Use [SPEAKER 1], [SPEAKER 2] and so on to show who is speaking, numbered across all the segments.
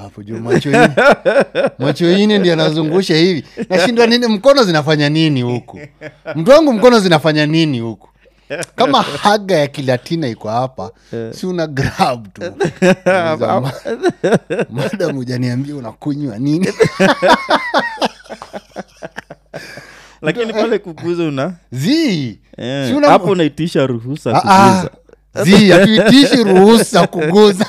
[SPEAKER 1] hapo juu macho ine macho ine ndi anazungusha hivi nashindwa nini mkono zinafanya nini huku mtu wangu mkono zinafanya nini huku kama haga ya kilatina iko hapa si una grab tu Nauliza, "Ma- madam hujaniambia unakunywa nini
[SPEAKER 2] lakini pale kuguza una
[SPEAKER 1] zi
[SPEAKER 2] eh,
[SPEAKER 1] Si una-
[SPEAKER 2] hapo unaitisha ruhusa
[SPEAKER 1] Ah, ah.
[SPEAKER 2] kuguza
[SPEAKER 1] zi hatuitishi ruhusa kuguza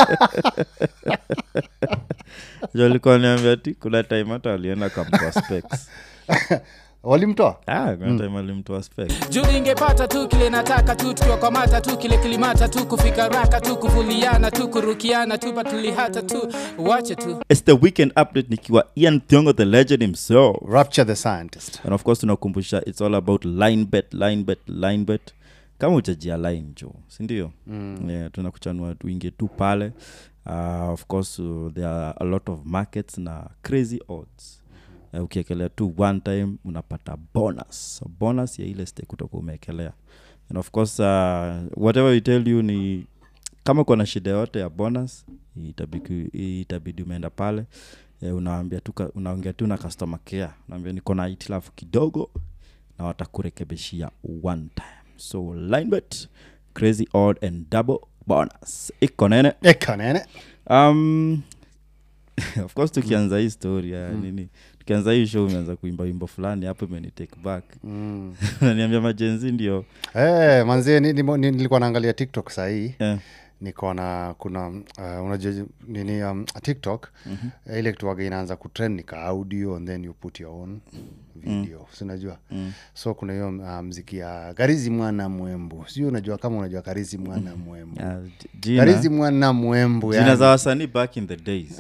[SPEAKER 2] Jo alikuwa niambia ti kuna time hata alienda kamtoa specs
[SPEAKER 1] walimtoa
[SPEAKER 2] ah, kuna time alimtoa specs
[SPEAKER 3] juu ingepata tu kile nataka tu tukiwa kwa mata tu kile kilimata tu kufika raka tu kuvuliana tu kurukiana tu patulihata tu wache tu
[SPEAKER 2] its the weekend update nikiwa ian thiongo the legend himself
[SPEAKER 1] rapture the scientist
[SPEAKER 2] and of course tunakumbusha its all about line bet line bet line bet kama uchajia line jo sindio mm. yeah, tunakuchanua tuingie tu pale uh, of course uh, there are a lot of markets na crazy odds uh, ukiekelea tu one time unapata bonus so bonus ya ile stake utakuwa umeekelea and of course uh, whatever we tell you ni kama kuna shida yote ya bonus itabidi, itabidi umeenda pale eh, unaambia tu ka- unaongea tu na customer care unaambia niko na hitilafu kidogo na watakurekebishia one time so linebet crazy odd and double bonus iko nene
[SPEAKER 1] ekanene
[SPEAKER 2] um, of course tukianza hii story ya nini tukianza hii show umeanza kuimba wimbo fulani hapo imeni take back
[SPEAKER 1] mm.
[SPEAKER 2] naniambia majenzi ndio
[SPEAKER 1] hey, manzie ni, ni, ni, nilikuwa naangalia tiktok sahii
[SPEAKER 2] eh,
[SPEAKER 1] nikaona kuna uh, unajua nini um, tiktok mm-hmm. ile kituaga inaanza kutrend nika audio and then you put your own video mm. sinajua mm. so kuna hiyo uh, mziki ya karizi mwana mwembu sijui unajua kama unajua karizi mwana mwembu
[SPEAKER 2] ah, j- jina,
[SPEAKER 1] karizi mwana mwembu
[SPEAKER 2] jina
[SPEAKER 1] yani.
[SPEAKER 2] za wasanii back in the days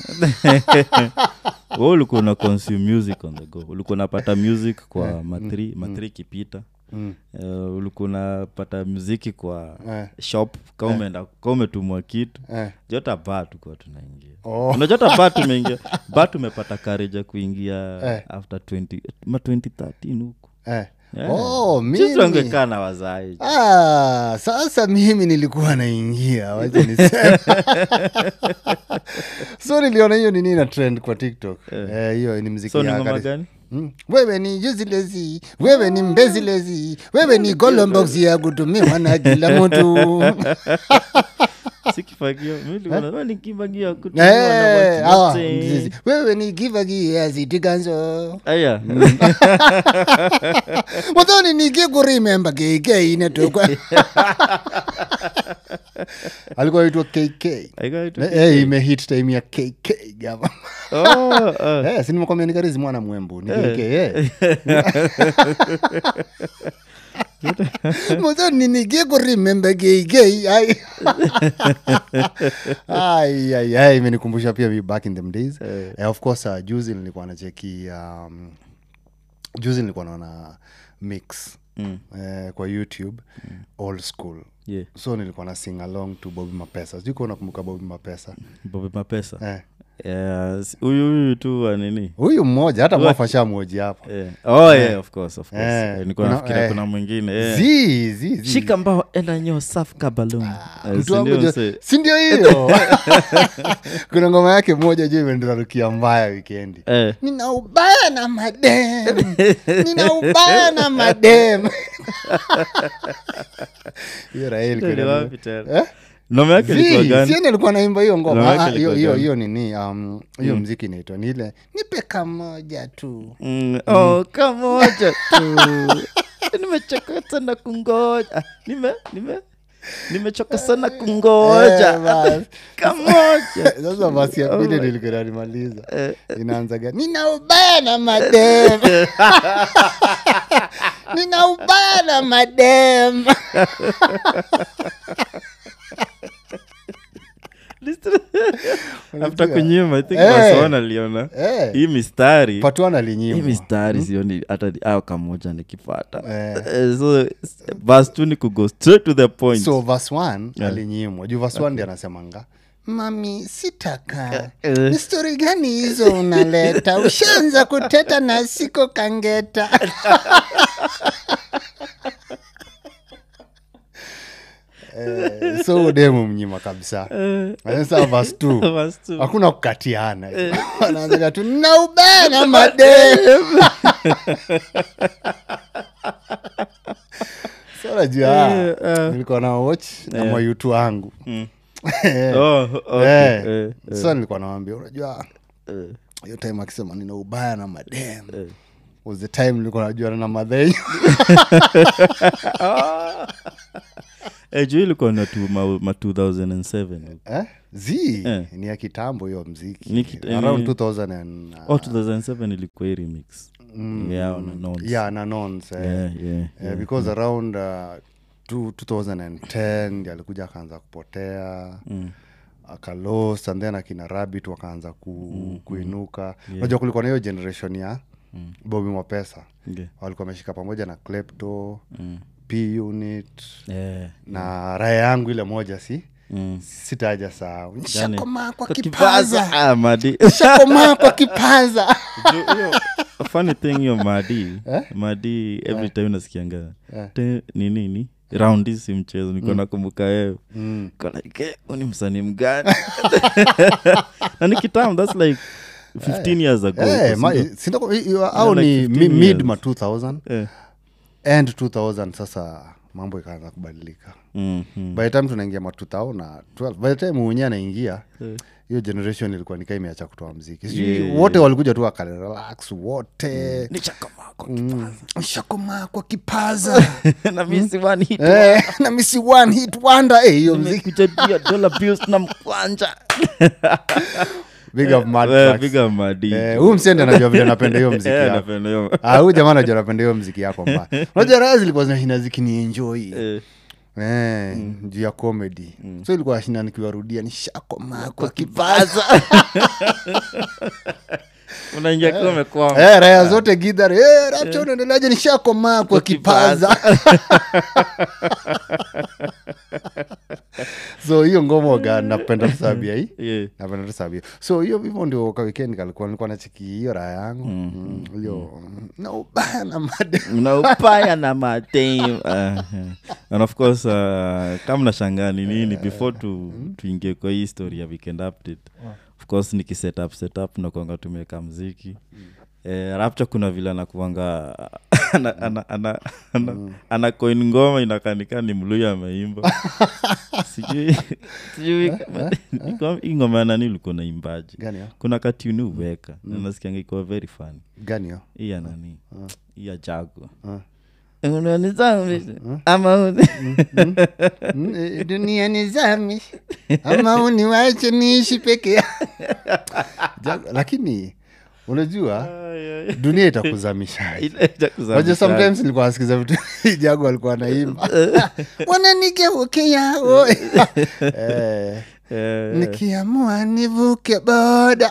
[SPEAKER 2] we ulikuwa una consume music on the go ulikuwa unapata music kwa matri matri ikipita
[SPEAKER 1] Mm.
[SPEAKER 2] uh, ulikuwa unapata muziki kwa
[SPEAKER 1] Eh.
[SPEAKER 2] shop ka umeenda ka umetumwa kitu
[SPEAKER 1] Eh.
[SPEAKER 2] jota ba tukuwa tunaingia
[SPEAKER 1] Oh.
[SPEAKER 2] unajota ba tumeingia ba tumepata courage ya kuingia
[SPEAKER 1] Eh.
[SPEAKER 2] after 20 ma 2013 huku
[SPEAKER 1] Eh.
[SPEAKER 2] Yeah.
[SPEAKER 1] Oh,
[SPEAKER 2] Sisi
[SPEAKER 1] mimi.
[SPEAKER 2] tungekaa na wazai
[SPEAKER 1] Ah, sasa mimi nilikuwa naingia wacha niseme so niliona hiyo nini na trend kwa tiktok Eh, hiyo ni mziki
[SPEAKER 2] so ni
[SPEAKER 1] ya
[SPEAKER 2] ngoma
[SPEAKER 1] Kariz-
[SPEAKER 2] gani
[SPEAKER 1] Mm. wewe ni juzilezi wewe ni mbezilezi wewe ni golombox ya kutumiwa na kila mtu
[SPEAKER 2] sikifagio milikuwa ni kifagio
[SPEAKER 1] Eh, awa, mzizi. wewe ni kivagiazitikanzo
[SPEAKER 2] aya
[SPEAKER 1] muthoni nikikurimemba kk inetokwa alikuwa aitwa kk
[SPEAKER 2] Aikaitwa
[SPEAKER 1] Eh, eh, imehit time ya kk gava
[SPEAKER 2] Oh, oh.
[SPEAKER 1] Eh, sinimekwambia nikarizi mwana mwembu ni kk eh. muthoni nikikurimemba kk ai ai ai ai imenikumbusha pia mi back in them days eh, of course uh, juzi nilikuwa nacheki um, juzi nilikuwa naona mix
[SPEAKER 2] Mm.
[SPEAKER 1] eh, kwa youtube old school
[SPEAKER 2] Yeah.
[SPEAKER 1] so nilikuwa na sing along to bobi mapesa sijui kuwa nakumbuka bobi mapesa
[SPEAKER 2] bobe mapesa
[SPEAKER 1] eh.
[SPEAKER 2] Yes, huyu huyu tu wa nini
[SPEAKER 1] huyu mmoja hata mwafasha mwoji hapa
[SPEAKER 2] Eh. oh yeah, of course, of course.
[SPEAKER 1] Eh,
[SPEAKER 2] Eh, nilikuwa
[SPEAKER 1] kuna-
[SPEAKER 2] nafikiria
[SPEAKER 1] eh.
[SPEAKER 2] kuna mwingine eh.
[SPEAKER 1] zi zi zi
[SPEAKER 2] shika mbao enda nyo safu kabalum
[SPEAKER 1] mtu wangu jo- si ndio hiyo kuna ngoma yake moja juu imendirarukia mbaya wikendi nina ubaya na madem nina ubaya na madem hiyo Rael kuna- Eh?
[SPEAKER 2] noma yake ilikuwa
[SPEAKER 1] Zii,
[SPEAKER 2] gani
[SPEAKER 1] sieni alikuwa naimba hiyo
[SPEAKER 2] Ngoma
[SPEAKER 1] ngoma
[SPEAKER 2] yake
[SPEAKER 1] Ah, ah, hiyo
[SPEAKER 2] ilikuwa
[SPEAKER 1] hiyo
[SPEAKER 2] gani?
[SPEAKER 1] hiyo nini um, hiyo mziki inaitwa ni ile nipe kamoja tu
[SPEAKER 2] Mm, oh, kamoja tu nimechoka sana kungoja Ah, nime nime nimechoka sana
[SPEAKER 1] Eh,
[SPEAKER 2] kungoja
[SPEAKER 1] bas.
[SPEAKER 2] kamoja
[SPEAKER 1] sasa basi ya pili
[SPEAKER 2] Oh my-
[SPEAKER 1] nilikuwa nalimaliza inaanza gani nina ubaya na madem nina ubaya na madem
[SPEAKER 2] after kunyima i think
[SPEAKER 1] Eh.
[SPEAKER 2] wasona aliona
[SPEAKER 1] Eh,
[SPEAKER 2] hii mistari
[SPEAKER 1] patuana
[SPEAKER 2] hii
[SPEAKER 1] linyimwa
[SPEAKER 2] mistari sioni hata ao kamoja nikipata
[SPEAKER 1] Eh.
[SPEAKER 2] Eh, so bas tu ni kugo straight to the point
[SPEAKER 1] so verse one alinyimwa juu verse one ndi anasemanga mami sitaka
[SPEAKER 2] Eh.
[SPEAKER 1] ni stori gani hizo unaleta ushaanza kuteta na siko kangeta eh, so udemu mnyima kabisa sasa vas t
[SPEAKER 2] Verse two.
[SPEAKER 1] hakuna kukatiana wanaanzaga tu naubana mademu so najua
[SPEAKER 2] Eh, eh.
[SPEAKER 1] nilikuwa na watch na
[SPEAKER 2] Eh.
[SPEAKER 1] mayutu wangu
[SPEAKER 2] Oh, okay.
[SPEAKER 1] Eh,
[SPEAKER 2] Eh,
[SPEAKER 1] sasa nilikuwa nawambia unajua
[SPEAKER 2] eh,
[SPEAKER 1] hiyo time akisema nina ubaya na madem
[SPEAKER 2] eh.
[SPEAKER 1] was the time nilikuwa najuana na madhenyo
[SPEAKER 2] Eh, juu ilikuwa na tu, ma, ma 2007
[SPEAKER 1] eh? z
[SPEAKER 2] Eh.
[SPEAKER 1] ni ya kitambo hiyo mziki
[SPEAKER 2] Ni kit-
[SPEAKER 1] around
[SPEAKER 2] ni-
[SPEAKER 1] 2000 and, uh,
[SPEAKER 2] oh 2007 ilikuwa hii remix yeah, on a nonce.
[SPEAKER 1] yeah na nons eh.
[SPEAKER 2] yeah, yeah,
[SPEAKER 1] Eh, because around uh, two- 2010 ndi alikuja akaanza kupotea
[SPEAKER 2] Mm.
[SPEAKER 1] akalos and then akina rabbit wakaanza ku, kuinuka unajua kulikuwa na hiyo generation ya
[SPEAKER 2] Mm.
[SPEAKER 1] bobi mwapesa
[SPEAKER 2] Okay.
[SPEAKER 1] walikuwa wameshika pamoja na klepto
[SPEAKER 2] Mm.
[SPEAKER 1] p unit
[SPEAKER 2] Yeah.
[SPEAKER 1] na raya yangu ile moja si
[SPEAKER 2] Mm.
[SPEAKER 1] sitaja sahau nishakomaa kwa
[SPEAKER 2] Kwa
[SPEAKER 1] kipaza
[SPEAKER 2] kipaza. Ah, madi
[SPEAKER 1] nishakomaa kwa kipaza
[SPEAKER 2] Juu hiyo- funny thing hiyo madi madi every time nasikianga
[SPEAKER 1] Eh.
[SPEAKER 2] te- ni nini raundi si mchezo niko nakumbuka wewe
[SPEAKER 1] Mm.
[SPEAKER 2] kolike uni msanii mgani na ni kitam thats like 15 years ago
[SPEAKER 1] Eh, ma-
[SPEAKER 2] sindio?
[SPEAKER 1] sindako- hi- hi- au
[SPEAKER 2] like
[SPEAKER 1] ni
[SPEAKER 2] 15
[SPEAKER 1] mi- mid
[SPEAKER 2] years.
[SPEAKER 1] ma 2000
[SPEAKER 2] Eh.
[SPEAKER 1] end 2000 sasa mambo ikaanza kubadilika
[SPEAKER 2] Mm, mm.
[SPEAKER 1] by the time tunaingia ma 2000 na 12 by the time mwenyewe anaingia
[SPEAKER 2] Eh.
[SPEAKER 1] hiyo generation ilikuwa nikaa imeacha kutoa mziki sijui
[SPEAKER 2] Yeah,
[SPEAKER 1] wote walikuja tu wakarelax wote
[SPEAKER 2] Nishakomaa
[SPEAKER 1] Mm. shakomaa kwa kipaza
[SPEAKER 2] na misi one hit
[SPEAKER 1] Eh, na misi one hit wonder eh, hiyo mziki
[SPEAKER 2] nimekujadia dollar bills na mkwanja
[SPEAKER 1] big up Mad
[SPEAKER 2] Eh,
[SPEAKER 1] Tracks.
[SPEAKER 2] big up Madi.
[SPEAKER 1] Eh, huyu msiende anajua vile napenda hiyo mziki
[SPEAKER 2] Eh,
[SPEAKER 1] yako
[SPEAKER 2] napenda hiyo.
[SPEAKER 1] Ah, huyu jamaa anajua napenda hiyo mziki yako mbaya unajua raha zilikuwa zinashinda zikinienjoi
[SPEAKER 2] Eh,
[SPEAKER 1] Eh, juu ya comedy so ilikuwa shinda nikiwarudia nishakomaa kwa kipaza
[SPEAKER 2] unaingia kiwa umekwama
[SPEAKER 1] Eh, raya zote gidhar eh, rapcha unaendeleaje nishakomaa kwa kipaza so hiyo ngomoga napenda tusabia hii
[SPEAKER 2] Yeah.
[SPEAKER 1] napenda tusabia so hiyo hivyo ndio ka weekend kalikuwa nilikuwa nacheki hiyo raya yangu Mm, hiyo na ubaya na made
[SPEAKER 2] na upaya na madam uh, and of course uh, kama nashangaa ni nini before tu, tuingie kwa hii story ya weekend update of course nikiset up set up nakuanga tumeweka mziki Eh, rapcha kuna vile anakuanga ana, ana, ana, ana, ana coin ngoma inakanika ni mluya ameimba sijui sijui kama- hii ngoma ya nani ulikuwa naimbaji
[SPEAKER 1] gani yo
[SPEAKER 2] kuna katuni uweka na nasikianga ikuwa very funny
[SPEAKER 1] gani yo
[SPEAKER 2] hii ya nani hii ya jago
[SPEAKER 1] Ah.
[SPEAKER 2] unanizamisha ama uni-
[SPEAKER 1] Mm, eh, dunia nizami ama uniwache niishi peke ya Jago- lakini unajua dunia itakuzamisha
[SPEAKER 2] Ile ya kuzamisha.
[SPEAKER 1] Waje sometimes nilikuwa nasikiza vitu jago alikuwa naimba wananigeukia oi. eh,
[SPEAKER 2] Eh,
[SPEAKER 1] nikiamua nivuke boda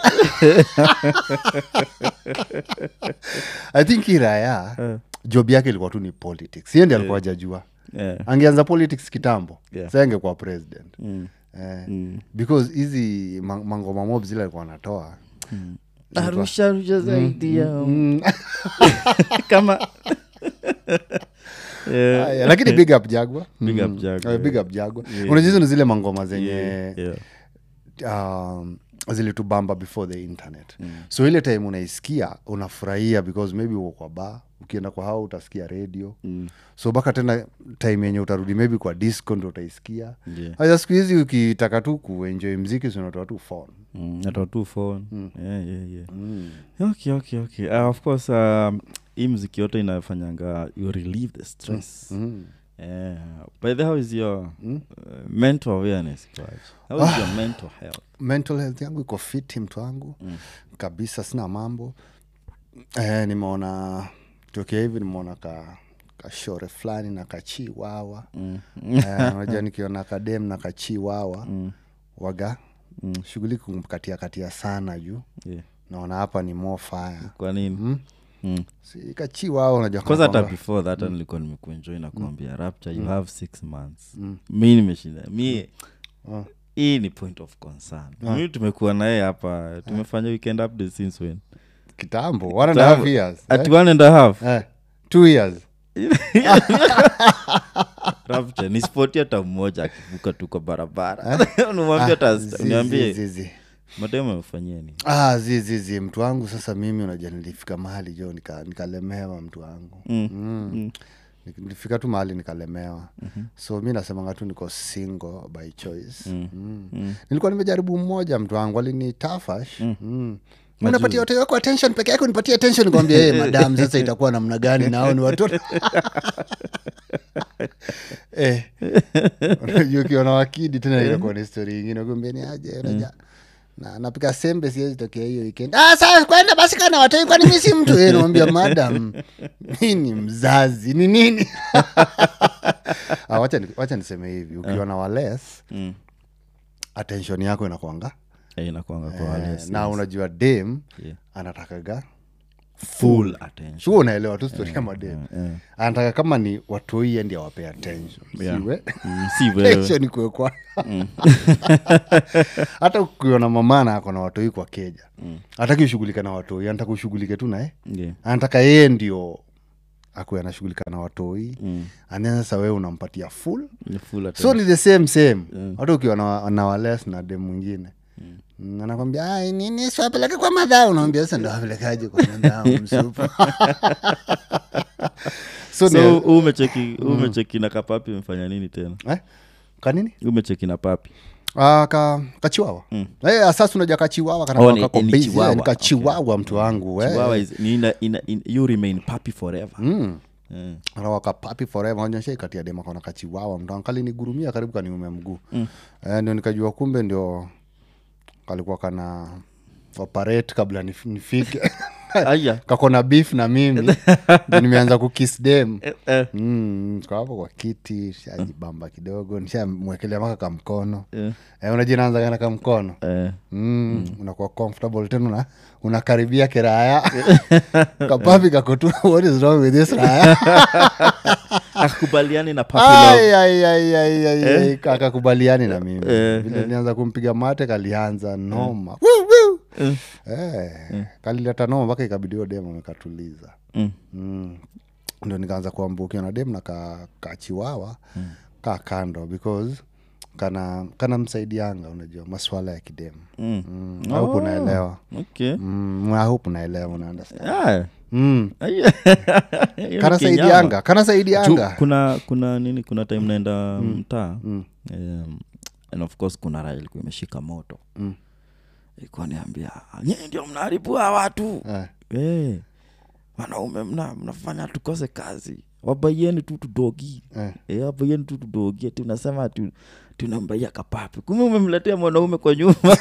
[SPEAKER 1] i think iraya
[SPEAKER 2] Eh.
[SPEAKER 1] job yake ilikuwa tu ni politics hiyo ndi alikuwa jajua
[SPEAKER 2] eh,
[SPEAKER 1] angeanza politics kitambo
[SPEAKER 2] Yeah.
[SPEAKER 1] sa angekuwa president
[SPEAKER 2] mm,
[SPEAKER 1] eh,
[SPEAKER 2] mm.
[SPEAKER 1] because hizi ma- mangoma mob zile alikuwa anatoa
[SPEAKER 2] arusha arusha zaidi ya
[SPEAKER 1] mm,
[SPEAKER 2] kama Eh,
[SPEAKER 1] aya, lakini big up jagwa
[SPEAKER 2] Big up
[SPEAKER 1] Mm,
[SPEAKER 2] Jagwa,
[SPEAKER 1] eh, big
[SPEAKER 2] yeah.
[SPEAKER 1] up jagwa
[SPEAKER 2] Yeah.
[SPEAKER 1] unajua hizo ni zile mangoma zenye
[SPEAKER 2] yeah, yeah.
[SPEAKER 1] um, zilitubamba before the internet mm. so ile time unaisikia unafurahia because maybe uko kwa ba ukienda kwa hao utasikia radio
[SPEAKER 2] Mm,
[SPEAKER 1] so mpaka tena time yenye utarudi maybe kwa disco ndo utaisikia
[SPEAKER 2] yeah.
[SPEAKER 1] hasa siku hizi ukitaka tu kuenjoy mziki sinatoa tu phone
[SPEAKER 2] Mm, natoa tu phone yeah, yeah, yeah. okay okay okay uh, of course um, hii mziki yote inafanyanga you relieve the stress
[SPEAKER 1] mm.
[SPEAKER 2] yeah. by the how is your uh, mental awareness Kwaj? how is your mental health
[SPEAKER 1] mental health yangu iko fiti mtu wangu mm. kabisa sina mambo eh, nimeona tokea hivi nimeona ka kashore fulani na kachiwawa
[SPEAKER 2] mm.
[SPEAKER 1] Eh, unajua nikiona kadem na kachiwawa
[SPEAKER 2] Mm.
[SPEAKER 1] waga mm. shughuli kumkatia katia sana juu
[SPEAKER 2] yeah.
[SPEAKER 1] naona hapa ni more fire
[SPEAKER 2] kwa nini
[SPEAKER 1] mm.
[SPEAKER 2] mm.
[SPEAKER 1] si kachiwawa unajua
[SPEAKER 2] kwanza hata
[SPEAKER 1] kama-
[SPEAKER 2] before that mm. nilikuwa nimekuenjoy na kuambia rapture you have six months mi nimeshinda mi
[SPEAKER 1] Ah.
[SPEAKER 2] hii ni point of concern mi tumekuwa naye hapa tumefanya weekend update since when
[SPEAKER 1] kitambo one and a half years
[SPEAKER 2] at
[SPEAKER 1] eh?
[SPEAKER 2] one and a half
[SPEAKER 1] Eh, two years
[SPEAKER 2] rapture nisipoti hata mmoja akivuka tu kwa barabara nimwambia hata
[SPEAKER 1] zi- zi-
[SPEAKER 2] niambie
[SPEAKER 1] zi- zi.
[SPEAKER 2] mademu amefanyia nini
[SPEAKER 1] Ah, zi, zi, zi. mtu wangu sasa mimi unajua nilifika mahali jo nika- nikalemewa mtu wangu
[SPEAKER 2] Mm.
[SPEAKER 1] Mm. Nik- nilifika tu mahali nikalemewa so mi nasemanga tu niko single by choice mm. nilikuwa nimejaribu mmoja mtu wangu alini tafash mm. unapatia watoto wako attention peke yake unipatie attention nikwambia hey, madam sasa itakuwa namna gani nao ni watoto eh, unajua ukiwa na wakidi tena inakuwa ni story ingine kuambia ni aje unaja na napika sembe siwezi tokea hiyo weekend ah sasa kwenda basi kana watoi kwani mi si mtu eh namwambia madam mi ni mzazi ni nini ah, wacha, ni- wacha niseme hivi ukiwa na wales
[SPEAKER 2] Mm.
[SPEAKER 1] attention yako inakwanga
[SPEAKER 2] Eh, inakuanga kwa
[SPEAKER 1] eh,
[SPEAKER 2] wale
[SPEAKER 1] na unajua dem
[SPEAKER 2] Yeah.
[SPEAKER 1] anatakaga
[SPEAKER 2] full attention
[SPEAKER 1] shuo unaelewa tu stori ya madem
[SPEAKER 2] eh.
[SPEAKER 1] anataka kama ni watoi endi awapea attention
[SPEAKER 2] Yeah.
[SPEAKER 1] siwe
[SPEAKER 2] Mm, si wewe
[SPEAKER 1] attention kuwekwa hata ukiona mamana ako na watoi kwa keja hataki ushughulike na watoi anataka ushughulike tu naye
[SPEAKER 2] Yeah.
[SPEAKER 1] anataka yeye ndio akuwe anashughulika na watoi
[SPEAKER 2] Mm.
[SPEAKER 1] anaeza sasa wewe unampatia full
[SPEAKER 2] Ni full
[SPEAKER 1] so
[SPEAKER 2] attention.
[SPEAKER 1] ni the same same hata ukiwa na, na wales na dem mwingine Mm, anakwambia "Ai, nini siwapeleke kwa madhaa unaambia sasa ndo wapelekaje kwa madhaa msupu so,
[SPEAKER 2] so
[SPEAKER 1] ni,
[SPEAKER 2] huu umecheki huu umecheki na kapapi umefanya nini tena
[SPEAKER 1] eh? kanini
[SPEAKER 2] Huu umecheki na papi
[SPEAKER 1] Ah, ka, kachiwawa mm. hey, sasa unaja kachiwawa kana
[SPEAKER 2] Oh,
[SPEAKER 1] oh,
[SPEAKER 2] ni-
[SPEAKER 1] kako
[SPEAKER 2] ni
[SPEAKER 1] busy,
[SPEAKER 2] chihuahua.
[SPEAKER 1] eh, ni kachiwawa mtu wangu eh.
[SPEAKER 2] Chihuahua is, ni ina, ina, in, you remain papi forever
[SPEAKER 1] Mm.
[SPEAKER 2] Mm.
[SPEAKER 1] rawaka papi forever onyesha ikatia dema kona kachiwawa mtu wangu kalinigurumia karibu kaniume mguu mm. eh, ndio nikajua kumbe ndio kalikuwa kana operate kabla nif- nifike
[SPEAKER 2] aya
[SPEAKER 1] kakona beef na mimi ndio nimeanza kukis dem
[SPEAKER 2] eh.
[SPEAKER 1] mm, kwa hapo kwa kiti shajibamba kidogo nishamwekelea maka kamkono
[SPEAKER 2] Eh.
[SPEAKER 1] eh, unajua naanza kana kamkono
[SPEAKER 2] Eh.
[SPEAKER 1] mm, unakuwa comfortable tena una, unakaribia kiraya kapapi kakotu what is wrong with this raya
[SPEAKER 2] akubaliani na papi love.
[SPEAKER 1] Ai, ai, ai, ai, ai, ai, akakubaliani na mimi
[SPEAKER 2] Eh,
[SPEAKER 1] vile nianza kumpiga mate kalianza noma Woo, woo.
[SPEAKER 2] Eh.
[SPEAKER 1] Eh, kalileta noma mpaka ikabidiwa dem amekatuliza
[SPEAKER 2] Mm.
[SPEAKER 1] mm. ndio nikaanza kuambukia na dem na ka, kachiwawa mm. ka kando because kana kana msaidianga unajua maswala ya kidemu
[SPEAKER 2] Mm.
[SPEAKER 1] mm. I hope unaelewa
[SPEAKER 2] okay
[SPEAKER 1] mm, I hope unaelewa una understand
[SPEAKER 2] Ah.
[SPEAKER 1] mm.
[SPEAKER 2] Aya. Hiyo ni
[SPEAKER 1] kana
[SPEAKER 2] kinyama.
[SPEAKER 1] saidianga kana
[SPEAKER 2] Juu,
[SPEAKER 1] saidianga
[SPEAKER 2] kuna kuna nini kuna time naenda mtaa um, and of course kuna raha ilikuwa imeshika moto
[SPEAKER 1] Mm.
[SPEAKER 2] ilikuwa niambia nyii ndio mnaharibua watu
[SPEAKER 1] Eh.
[SPEAKER 2] hey, wanaume mna, mnafanya tukose kazi wabaieni tu tudogi
[SPEAKER 1] Eh.
[SPEAKER 2] Eh, wabaieni tu tudogi ati unasema tu tunambaia kapapi kume umemletea mwanaume kwa nyuma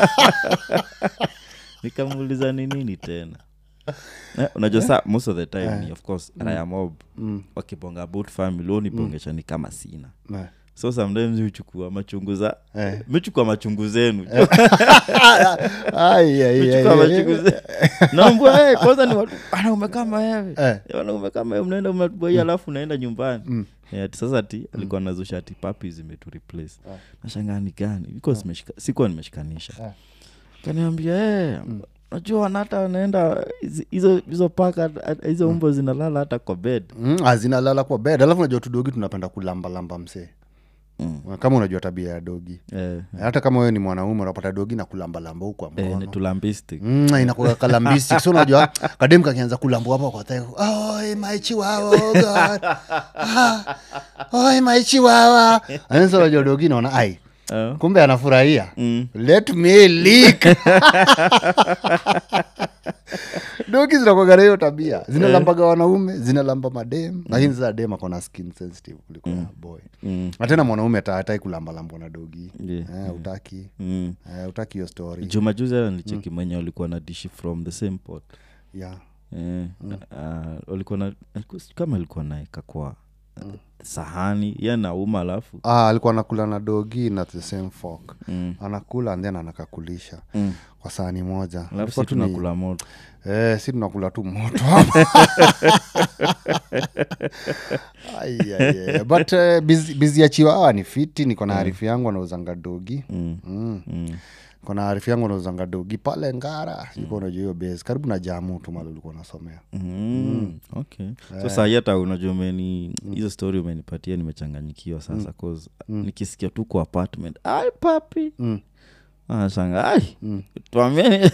[SPEAKER 2] nikamuuliza ni nini tena Eh, unajua saa most of the time ni of course raya mob wakibonga about family unibongesha ni kama sina
[SPEAKER 1] Eh.
[SPEAKER 2] so sometimes huchukua machungu za
[SPEAKER 1] Eh.
[SPEAKER 2] michukua machungu zenu
[SPEAKER 1] Ai, ai, ai,
[SPEAKER 2] michukua
[SPEAKER 1] ai.
[SPEAKER 2] machungu zenu naambua hey, kwanza ni watu wanaume kama wewe
[SPEAKER 1] Eh.
[SPEAKER 2] Eh, wanaume kama wewe mnaenda mnatubaia alafu unaenda nyumbani Eh, ati sasa ti alikuwa nazusha ati papi zimetu replace nashangaa ni gani because nimeshika- sikuwa nimeshikanisha kaniambia hey, najua wanata wanaenda hizi- hizo hizo paka hizo umbo zinalala hata kwa bed
[SPEAKER 1] Mm, ah, zinalala kwa bed alafu unajua tudogi tunapenda kulambalamba msee
[SPEAKER 2] Mm.
[SPEAKER 1] kama unajua tabia ya dogi
[SPEAKER 2] eh,
[SPEAKER 1] hata kama wewe ni mwanaume unapata dogi na kulambalamba huku kwa
[SPEAKER 2] eh,
[SPEAKER 1] mkono
[SPEAKER 2] ni tulambistic
[SPEAKER 1] Mm, inakuwa kalambistic so unajua kadem kakianza kulambua hapo kwa thai oi my chihuahua oh god ah, oi my chihuahua anaweza unajua dogi naona ai
[SPEAKER 2] Eh.
[SPEAKER 1] kumbe anafurahia
[SPEAKER 2] Mm.
[SPEAKER 1] let me leak dogi zinakwagana hiyo tabia zinalambaga wanaume zinalamba madem lakini sasa dem akona skin sensitive kuliko ya boy
[SPEAKER 2] Mm.
[SPEAKER 1] na tena mwanaume ata- hatai kulambalambwa na dogi
[SPEAKER 2] Yeah.
[SPEAKER 1] eh, utaki
[SPEAKER 2] Mm.
[SPEAKER 1] eh, utaki hiyo story
[SPEAKER 2] jumajuzi hata nilicheki mwenye walikuwa na dishi from the same pot
[SPEAKER 1] yeah.
[SPEAKER 2] eh, ah, walikuwa na alikuwa- kama alikuwa naeka kwa sahani ye nauma alafu
[SPEAKER 1] ah, alikuwa anakula na dogi na the same fork
[SPEAKER 2] Mm.
[SPEAKER 1] anakula and then anakakulisha
[SPEAKER 2] Mm.
[SPEAKER 1] kwa sahani moja
[SPEAKER 2] alafu
[SPEAKER 1] Ilikuwa
[SPEAKER 2] si
[SPEAKER 1] tu ni-
[SPEAKER 2] tunakula moto
[SPEAKER 1] eh, si tunakula tu moto Ai, ai, ai. but uh, bizi ya chiwawa ni fiti niko na harifu yangu anauzanga dogi
[SPEAKER 2] Mm.
[SPEAKER 1] mm.
[SPEAKER 2] Mm.
[SPEAKER 1] kona arifu yangu nauzanga dogi pale ngara sikuwa unajua hiyo base karibu na jamu tu mali ulikuwa unasomea
[SPEAKER 2] Mm, okay so saa hii hata unajua umeni hizo story umenipatia nimechanganyikiwa sasa cause nikisikia tu kwa apartment ai papi
[SPEAKER 1] Mm.
[SPEAKER 2] anashanga ai tuambieni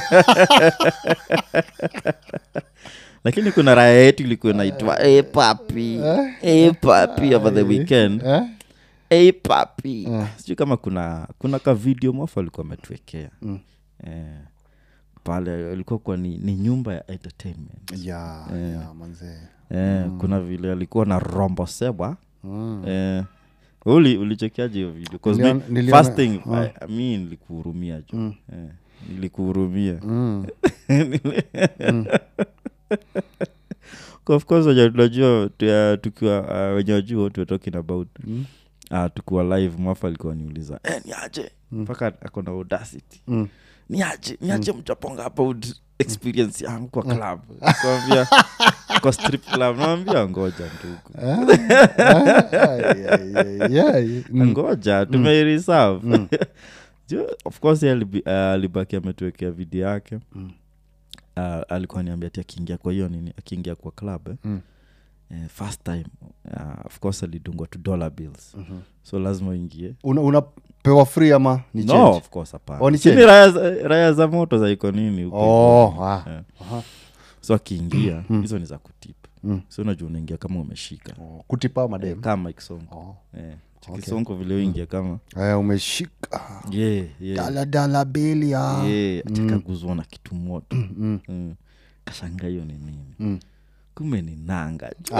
[SPEAKER 2] lakini kuna raya yetu ilikuwa inaitwa e papi e papi over the weekend
[SPEAKER 1] eh?
[SPEAKER 2] e papi sijui kama kuna kuna ka video mofa alikuwa ametuwekea eh, pale ilikuwa kwa ni, ni nyumba ya entertainment
[SPEAKER 1] ya ya manzee
[SPEAKER 2] eh, kuna vile alikuwa na rombo sebwa
[SPEAKER 1] mm.
[SPEAKER 2] eh, uli ulichekiaje hiyo video 'Cause
[SPEAKER 1] Niliona-
[SPEAKER 2] me,
[SPEAKER 1] niliona-
[SPEAKER 2] first thing I, I mean nilikuhurumia jo eh, nilikuhurumia
[SPEAKER 1] Mm.
[SPEAKER 2] of course wenye tunajua tu- uh, tukiwa uh, wenye wajua what we're talking about
[SPEAKER 1] Mm.
[SPEAKER 2] uh, tukiwa live mwafa alikuwa niuliza eh, ni aje mpaka akona audacity
[SPEAKER 1] Mm.
[SPEAKER 2] ni aje ni aje mchaponga about experience yangu kwa club kwambia kwa strip club nawambia ngoja ndugu
[SPEAKER 1] Ai, ai, ai, ai. Mm.
[SPEAKER 2] ngoja tumeireserve Ju- of course yeye alibi- uh, alibaki ametuwekea video yake
[SPEAKER 1] Mm.
[SPEAKER 2] uh, alikuwa niambia ati akiingia kwa hiyo nini akiingia kwa club eh,
[SPEAKER 1] Mm.
[SPEAKER 2] eh, first time uh, of course alidungwa to dollar bills
[SPEAKER 1] Mhm.
[SPEAKER 2] so lazima uingie
[SPEAKER 1] Una- unapewa free ama ni
[SPEAKER 2] no
[SPEAKER 1] change?
[SPEAKER 2] of course hapana
[SPEAKER 1] Oh, ni
[SPEAKER 2] Si ni
[SPEAKER 1] change?
[SPEAKER 2] raya za- raya za moto za iko nini huko
[SPEAKER 1] Oh, ah.
[SPEAKER 2] Eh.
[SPEAKER 1] Aha.
[SPEAKER 2] so akiingia hizo ni za kutip
[SPEAKER 1] Mm.
[SPEAKER 2] so unajua unaingia kama umeshika
[SPEAKER 1] Oh, kutipa
[SPEAKER 2] eh,
[SPEAKER 1] madem
[SPEAKER 2] kama ikisonko
[SPEAKER 1] Oh.
[SPEAKER 2] eh,
[SPEAKER 1] Okay.
[SPEAKER 2] kisonko vile uingia kama
[SPEAKER 1] Eh, umeshika
[SPEAKER 2] yeah, yeah.
[SPEAKER 1] daladala bili ya
[SPEAKER 2] yeah, atikaguzwa na kitu moto mm. kashanga hiyo ni nini
[SPEAKER 1] Mm.
[SPEAKER 2] kumbe ni nanga ju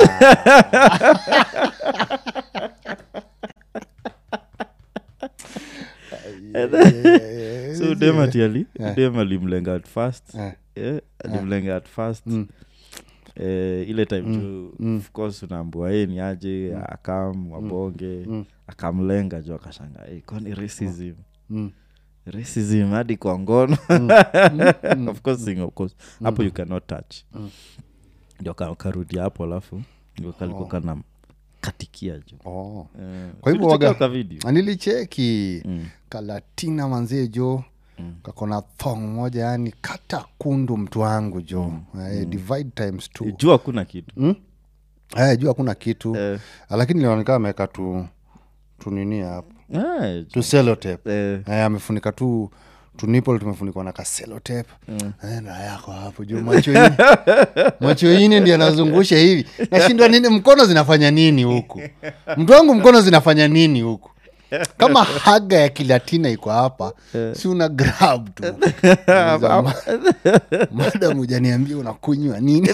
[SPEAKER 2] so dem atiali dem alimlenga at first
[SPEAKER 1] Eh.
[SPEAKER 2] yeah, alimlenga at first eh, ile time tu of course unaambua ye ni aje akam wabonge akamlenga jo akashanga hey, kwani racism
[SPEAKER 1] Mm.
[SPEAKER 2] racism hadi kwa ngono of course sing, of course hapo you cannot touch ndio ka- karudi hapo alafu ndio kalikuwa kana katikia jo
[SPEAKER 1] Oh.
[SPEAKER 2] Eh,
[SPEAKER 1] Kwa hivyo
[SPEAKER 2] ulichekia
[SPEAKER 1] waga-
[SPEAKER 2] ka video
[SPEAKER 1] nilicheki
[SPEAKER 2] Mm.
[SPEAKER 1] kalatina manzie jo kakona thong moja yani kata kundu mtu wangu jo Eh, divide times two
[SPEAKER 2] juu hakuna kitu
[SPEAKER 1] mm? eh, juu hakuna kitu
[SPEAKER 2] Eh.
[SPEAKER 1] lakini lionekana ameweka tu tunini hapo
[SPEAKER 2] Eh,
[SPEAKER 1] tu selotep
[SPEAKER 2] eh,
[SPEAKER 1] eh, amefunika tu tunipol tumefunikwa na kaselotep mm. na yako hapo juu macho ine macho ine ndi anazungusha hivi nashindwa nini mkono zinafanya nini huku mtu wangu mkono zinafanya nini huku kama haga ya kilatina iko hapa si una grab tu Uliza, "Ma- madam ujaniambia unakunywa nini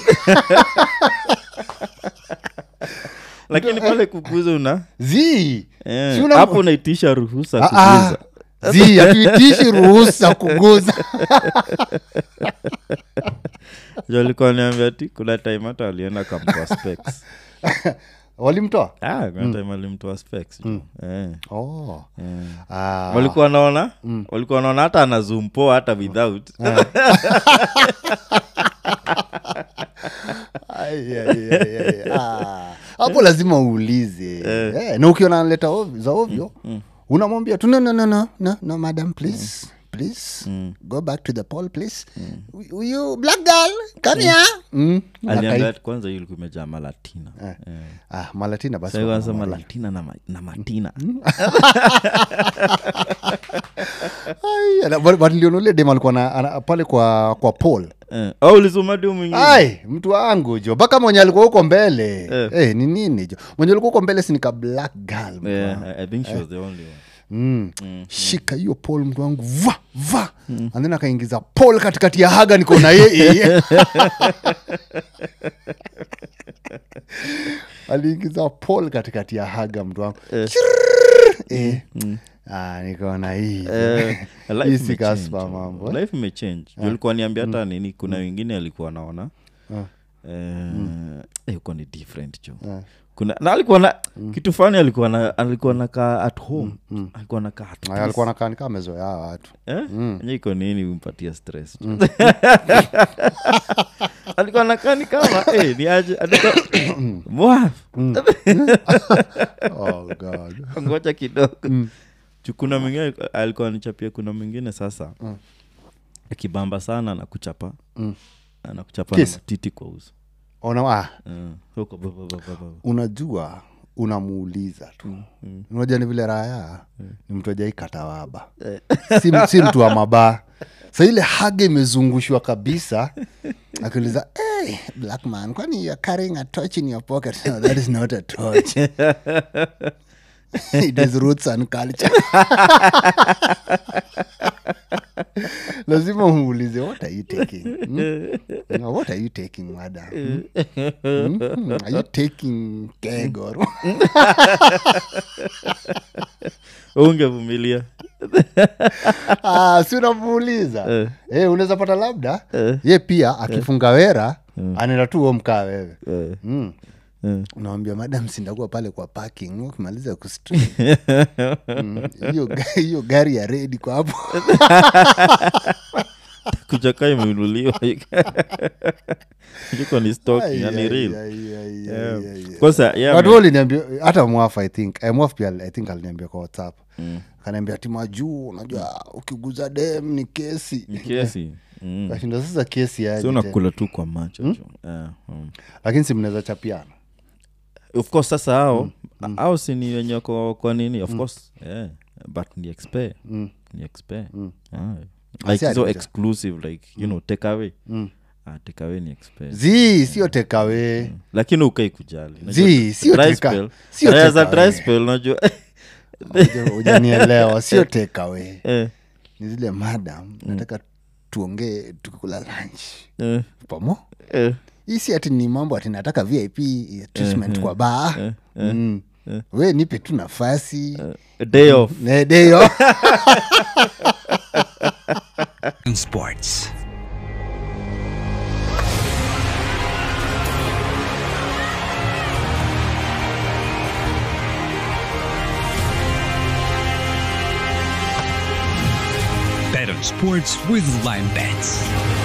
[SPEAKER 2] lakini pale kuguza una
[SPEAKER 1] zi
[SPEAKER 2] eh,
[SPEAKER 1] Si una-
[SPEAKER 2] hapo unaitisha ruhusa
[SPEAKER 1] Ah, ah.
[SPEAKER 2] kuguza
[SPEAKER 1] zi hatuitishi ruhusa kuguza
[SPEAKER 2] jo alikuwa niambia ti kuna time hata alienda kamtoa specs
[SPEAKER 1] walimtoa
[SPEAKER 2] ah, kuna time alimtoa specs jo. eh,
[SPEAKER 1] oh.
[SPEAKER 2] eh.
[SPEAKER 1] ah.
[SPEAKER 2] walikuwa naona walikuwa naona hata ana zoom poa hata without
[SPEAKER 1] Ai, ai, ai, ai. Ah. hapo lazima uulize Eh, na ukiona analeta ovyo- za ovyo unamwambia tu no, no, no, no, no, no, madam please please go back to the poll please you- you black girl come here mm.
[SPEAKER 2] aliambia ati kwanza hiyo ilikuwa imejaa malatina eh.
[SPEAKER 1] ah, malatina basi
[SPEAKER 2] Sasa
[SPEAKER 1] wako
[SPEAKER 2] kwanza
[SPEAKER 1] na Maria.
[SPEAKER 2] malatina na, ma, na matina
[SPEAKER 1] Ai, ana- but- but niliona ule dem alikuwa na- ana- pale kwa kwa poll
[SPEAKER 2] eh. au ulisomadi mwingine
[SPEAKER 1] ai mtu wangu jo mpaka mwenye alikuwa huko mbele
[SPEAKER 2] Eh.
[SPEAKER 1] Eh, ni nini jo mwenye alikuwa huko mbele sinika black girl mtu
[SPEAKER 2] yeah,
[SPEAKER 1] wangu.
[SPEAKER 2] I, i think she was the only one
[SPEAKER 1] mm. shika hiyo pol mtu wangu va va mm. and then akaingiza pol katikati ya haga niko na yeye aliingiza pol katikati ya haga mtu wangu Chirrrr. eh. ah, nikaona hii
[SPEAKER 2] Eh, life
[SPEAKER 1] Hii si
[SPEAKER 2] imechange,
[SPEAKER 1] Casper
[SPEAKER 2] jo.
[SPEAKER 1] mambo, eh?
[SPEAKER 2] life imechange Juu alikuwa niambia hata nini kuna wengine alikuwa naona eh, eh, uko ni different jo kuna na alikuwa na kitu fani alikuwa na alikuwa nakaa at home alikuwa nakaa at
[SPEAKER 1] Aya,
[SPEAKER 2] peace.
[SPEAKER 1] alikuwa nakaa nikaa amezoea hawa watu
[SPEAKER 2] Eh? Enye iko nini umpatia stress jo. alikuwa nakaa ni kama eh, ni aje alikuwa mwaf
[SPEAKER 1] oh, God.
[SPEAKER 2] ngoja kidogo Juu kuna mwingine alikuwa nichapia kuna mwingine sasa
[SPEAKER 1] Mm.
[SPEAKER 2] akibamba sana anakuchapa
[SPEAKER 1] Mm.
[SPEAKER 2] anakuchapa na
[SPEAKER 1] Kiss.
[SPEAKER 2] matiti kwa uso
[SPEAKER 1] ona ah,
[SPEAKER 2] Eh, huko ba- ba- ba- ba- ba.
[SPEAKER 1] unajua unamuuliza tu unajua ni vile raya ni mtu ajai katawaba si, si mtu wa mabaa sa ile haga imezungushwa kabisa akiuliza hey, black man kwani you're carrying a torch in your pocket no, that is not a torch it is roots and culture lazima muulize what are you taking hmm? no, what are you taking madam hmm? Hmm? are you taking keg or
[SPEAKER 2] ungevumilia
[SPEAKER 1] ah, si unamuuliza
[SPEAKER 2] Eh.
[SPEAKER 1] eh, unaweza pata labda
[SPEAKER 2] Eh.
[SPEAKER 1] ye pia akifunga wera anaenda tu huo mkaa wewe
[SPEAKER 2] Eh,
[SPEAKER 1] mm.
[SPEAKER 2] eh.
[SPEAKER 1] unawambia madam sindakuwa pale kwa parking ukimaliza kustri Mm, hiyo ga- hiyo gari ya redi kwa hapo
[SPEAKER 2] kuchaka imeinuliwa iko ni stock
[SPEAKER 1] Ai,
[SPEAKER 2] yani
[SPEAKER 1] ai,
[SPEAKER 2] real
[SPEAKER 1] ai, ai,
[SPEAKER 2] Yeah.
[SPEAKER 1] ai, ai, ai.
[SPEAKER 2] Kwanza, yeah,
[SPEAKER 1] But
[SPEAKER 2] man.
[SPEAKER 1] wewe uliniambia hata mwaf i think eh, mwaf pia i think aliniambia kwa whatsapp
[SPEAKER 2] Mm.
[SPEAKER 1] kanaambia tima juu unajua ukiguza dem ni kesi
[SPEAKER 2] Ni kesi Mm.
[SPEAKER 1] kashinda sasa kesi
[SPEAKER 2] si
[SPEAKER 1] aje tena.
[SPEAKER 2] unakula tu kwa macho jo. Eh, mm.
[SPEAKER 1] lakini si mnaweza chapiana
[SPEAKER 2] of course sasa hao au si ni wenye kwa, kwa nini of course yeah. but ni expe
[SPEAKER 1] Mm.
[SPEAKER 2] ni expe
[SPEAKER 1] Mm.
[SPEAKER 2] ah.
[SPEAKER 1] Asi
[SPEAKER 2] like so
[SPEAKER 1] alikuja.
[SPEAKER 2] exclusive like you know take away
[SPEAKER 1] Mm.
[SPEAKER 2] ah, take away ni expe
[SPEAKER 1] zi sio tekawe
[SPEAKER 2] lakini ukai kujali
[SPEAKER 1] Zi, sio
[SPEAKER 2] Dry
[SPEAKER 1] teka-
[SPEAKER 2] spell.
[SPEAKER 1] sio
[SPEAKER 2] Raya za
[SPEAKER 1] take away.
[SPEAKER 2] dry spell unajua
[SPEAKER 1] ujanielewa sio tekawe
[SPEAKER 2] eh,
[SPEAKER 1] ni zile madam nataka tuongee tukikula lunch
[SPEAKER 2] eh,
[SPEAKER 1] pamo
[SPEAKER 2] eh.
[SPEAKER 1] hii si ati ni mambo ati nataka vip treatment kwa baa mm. we nipe tu nafasi
[SPEAKER 2] A day off
[SPEAKER 1] Ne- deyo
[SPEAKER 4] Sports. Bet on sports with Lime Bets.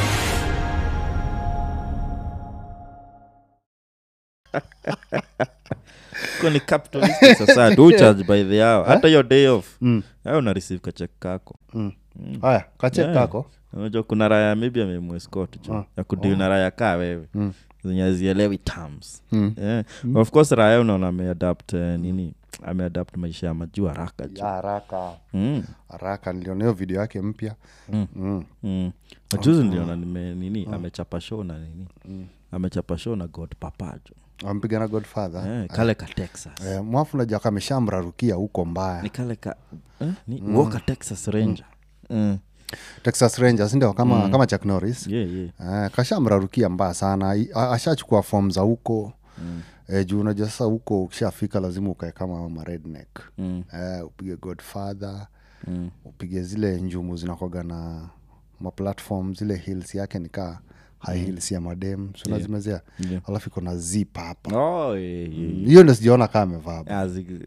[SPEAKER 2] Kwa ni capitalistic society who charge by the hour hata hiyo day off au una receive kachek kako
[SPEAKER 1] haya kache
[SPEAKER 2] Yeah.
[SPEAKER 1] kako
[SPEAKER 2] unajua kuna raya maybe amemwescot jo ya kudili na raya kaa wewe zenye azielewi terms yeah. of course raya unaona ameadapt uh, nini ameadapt maisha ya majuu haraka jo
[SPEAKER 1] ya haraka
[SPEAKER 2] mm.
[SPEAKER 1] haraka niliona hiyo video yake mpya
[SPEAKER 2] Mm.
[SPEAKER 1] mm.
[SPEAKER 2] mm. majuzi niliona nime nini amechapa show na nini amechapa show na god papajo
[SPEAKER 1] ampiga na godfather
[SPEAKER 2] eh, kale ka texas
[SPEAKER 1] eh, mwafu najua kameshamrarukia huko mbaya
[SPEAKER 2] ni kale ka eh? ni Walker texas ranger mm.
[SPEAKER 1] texas rangers ndio kama, kama chak norris
[SPEAKER 2] yeah, yeah.
[SPEAKER 1] Eh, kashamrarukia mbaya sana I- a- ashachukua fom za huko mm. eh, juu unajua sasa huko ukishafika lazima ukae kama maredneck
[SPEAKER 2] Mm.
[SPEAKER 1] eh, upige godfather
[SPEAKER 2] Mm.
[SPEAKER 1] upige zile njumu zinakwaga na maplatform zile hills yake nikaa high hills ya madem sunazimezea
[SPEAKER 2] Yeah.
[SPEAKER 1] alafu iko na zip hapa
[SPEAKER 2] Oh, yeah, yeah.
[SPEAKER 1] hiyo ndo sijaona kaa amevaa
[SPEAKER 2] Ah, zig-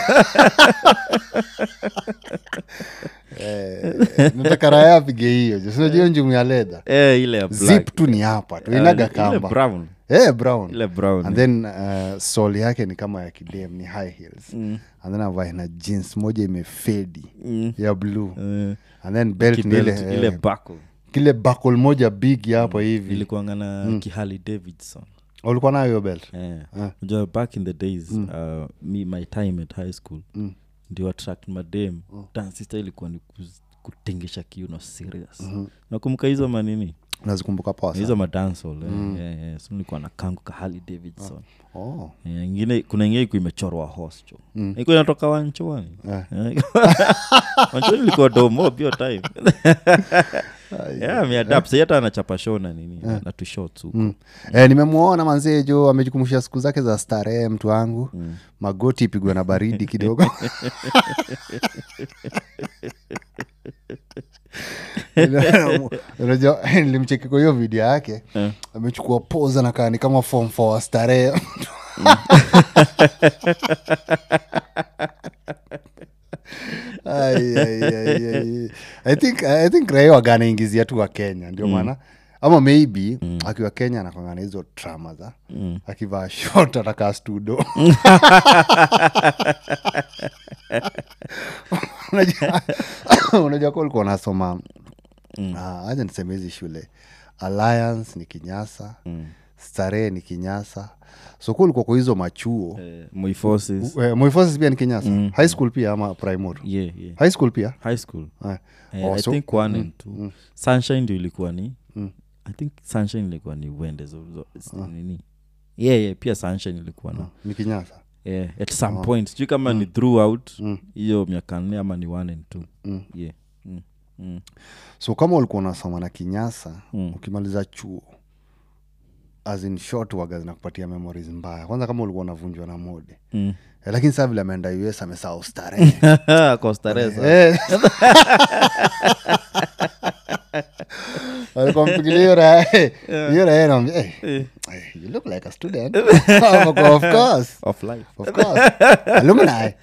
[SPEAKER 1] eh, nataka raya apige hiyo ju sinajua hiyo njumu ya leda
[SPEAKER 2] eh, ile ya black.
[SPEAKER 1] zip tu ni hapa tu
[SPEAKER 2] Ah,
[SPEAKER 1] inaga
[SPEAKER 2] ile
[SPEAKER 1] kamba
[SPEAKER 2] brown
[SPEAKER 1] eh, brown
[SPEAKER 2] ile brown
[SPEAKER 1] and then uh, sol yake ni kama ya kidem ni high heels mm. and then avae na jeans moja imefedi
[SPEAKER 2] Mm.
[SPEAKER 1] ya blue
[SPEAKER 2] Eh,
[SPEAKER 1] and then belt ni
[SPEAKER 2] kibelt,
[SPEAKER 1] ile,
[SPEAKER 2] ile
[SPEAKER 1] eh,
[SPEAKER 2] buckle
[SPEAKER 1] kile bakol moja big hapo hivi
[SPEAKER 2] ilikuanga na kihali davidson
[SPEAKER 1] ulikuwa nayo hiyo belt
[SPEAKER 2] Eh,
[SPEAKER 1] Ah.
[SPEAKER 2] unajua back in the days uh, me my time at high school
[SPEAKER 1] Mm.
[SPEAKER 2] ndio attract madem dansista ilikuwa ni kuz- kutingisha kiuno serious nakumbuka hizo manini
[SPEAKER 1] nazikumbuka poa
[SPEAKER 2] hizo
[SPEAKER 1] sana
[SPEAKER 2] madansol mm. yeah, yeah. so nilikuwa na kangu kahali davidson
[SPEAKER 1] oh.
[SPEAKER 2] Yeah, ingine kuna ingine ikuwa imechorwa horse cho mm. iko inatoka wanchwani
[SPEAKER 1] Eh.
[SPEAKER 2] wanchwani ilikuwa domob hiyo time yeah, ameadapt Sasa hata anachapa show na nini na tushot huko
[SPEAKER 1] Mm. Eh, nimemwona manzee jo amejikumbusha siku zake za starehe mtu wangu mm. magoti ipigwe na baridi kidogo unajua nilimcheki kwa hiyo video yake
[SPEAKER 2] Eh.
[SPEAKER 1] amechukua poza na kani kama form for starehe Ai, ai, ai, ai. I think, I think raia waganaingizia tu wa kenya ndio maana ama maybe akiwa kenya anakwangana hizo trama za akivaa shot atakaa studo unajua unajua kuwa ulikuwa unasoma Ah, acha niseme hizi shule alliance ni kinyasa starehe ni kinyasa so kuwa ulikuwa kwa hizo machuo
[SPEAKER 2] Eh, Moiforces.
[SPEAKER 1] uh, moifosis pia ni kinyasa high school pia ama primary
[SPEAKER 2] yeah, yeah.
[SPEAKER 1] high school pia
[SPEAKER 2] high school
[SPEAKER 1] Ah.
[SPEAKER 2] Eh,
[SPEAKER 1] Oh,
[SPEAKER 2] i
[SPEAKER 1] so-
[SPEAKER 2] think one and two sunshine ndio ilikuwa ni i think sunshine ilikuwa ni wende zo, zo, s- nini yeah, yeah, pia sunshine ilikuwa na
[SPEAKER 1] ni kinyasa
[SPEAKER 2] yeah, at some point sijui kama ni throughout hiyo miaka nne ama ni one and two yeah. mm. Mm.
[SPEAKER 1] so kama ulikuwa unasoma na kinyasa ukimaliza chuo as in short waga zinakupatia memories mbaya kwanza kama ulikuwa unavunjwa na mode
[SPEAKER 2] Mm.
[SPEAKER 1] eh, lakini saa vile ameenda us amesaa ustarehe
[SPEAKER 2] Kwa starehe sana.
[SPEAKER 1] Eh. Walikuwa mpigilia hiyo raha, eh, hiyo raha inaambia, eh, eh, you look like a student Wako, of course
[SPEAKER 2] of life
[SPEAKER 1] of course alumni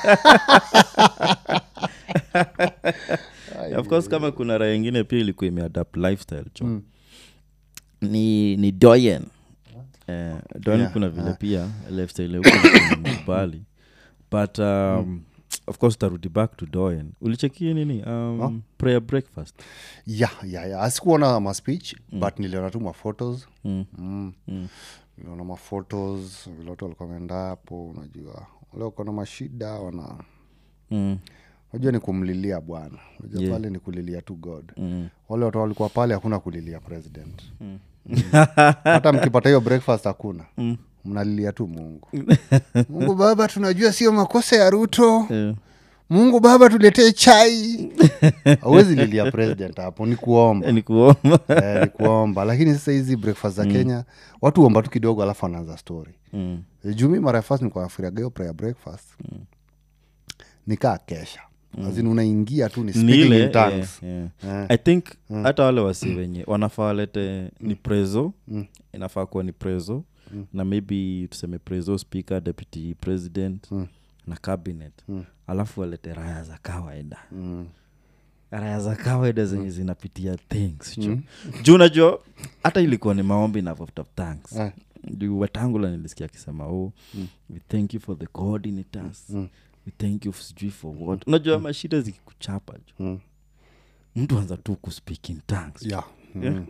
[SPEAKER 2] of course kama kuna raha ingine pia ilikuwa imeadapt lifestyle cho ni ni doyen eh, doyen
[SPEAKER 1] Yeah,
[SPEAKER 2] kuna vile pia lifestyle huko mbali but um, of course tarudi back to doyen ulichekia nini um, prayer breakfast
[SPEAKER 1] ya ya ya asikuona ma speech but niliona tu maphotos
[SPEAKER 2] Mm.
[SPEAKER 1] mm.
[SPEAKER 2] Mm.
[SPEAKER 1] niliona maphotos vile watu walikuwa wameenda hapo unajua wale wako na mashida wana
[SPEAKER 2] mm.
[SPEAKER 1] unajua ni kumlilia bwana unajua
[SPEAKER 2] Yeah.
[SPEAKER 1] pale ni kulilia tu god
[SPEAKER 2] Mm.
[SPEAKER 1] wale watu walikuwa pale hakuna kulilia president Mm. hata mkipata hiyo breakfast hakuna mnalilia tu mungu mungu baba tunajua sio makosa ya ruto
[SPEAKER 2] Eh,
[SPEAKER 1] mungu baba tuletee chai awezi lilia president hapo ni kuomba
[SPEAKER 2] ni kuomba
[SPEAKER 1] eh, ni kuomba lakini sasa hizi breakfast za kenya watu omba tu kidogo alafu anaanza story
[SPEAKER 2] Mm.
[SPEAKER 1] Eh, juu mi mara ya first nilikuwa nafiriaga hiyo prayer breakfast nikaa kesha azin unaingia tu ni
[SPEAKER 2] Ni
[SPEAKER 1] speaking
[SPEAKER 2] ile,
[SPEAKER 1] in tongues
[SPEAKER 2] eh, eh.
[SPEAKER 1] Eh.
[SPEAKER 2] i think hata wale wasi wenye wanafaa walete ni prezo inafaa kuwa ni prezo na maybe tuseme prezo speaker deputy president na cabinet alafu walete raya za kawaida raya za kawaida zenye zinapitia things mm. juu unajua hata ilikuwa ni maombi na vote of thanks
[SPEAKER 1] Eh.
[SPEAKER 2] juu watangula nilisikia akisema oh we thank you for the coordinators we thank you sijui for what unajua mashida zikikuchapa juu
[SPEAKER 1] Mm.
[SPEAKER 2] mtu anza tu kuspeak in tongues
[SPEAKER 1] yeah. mm.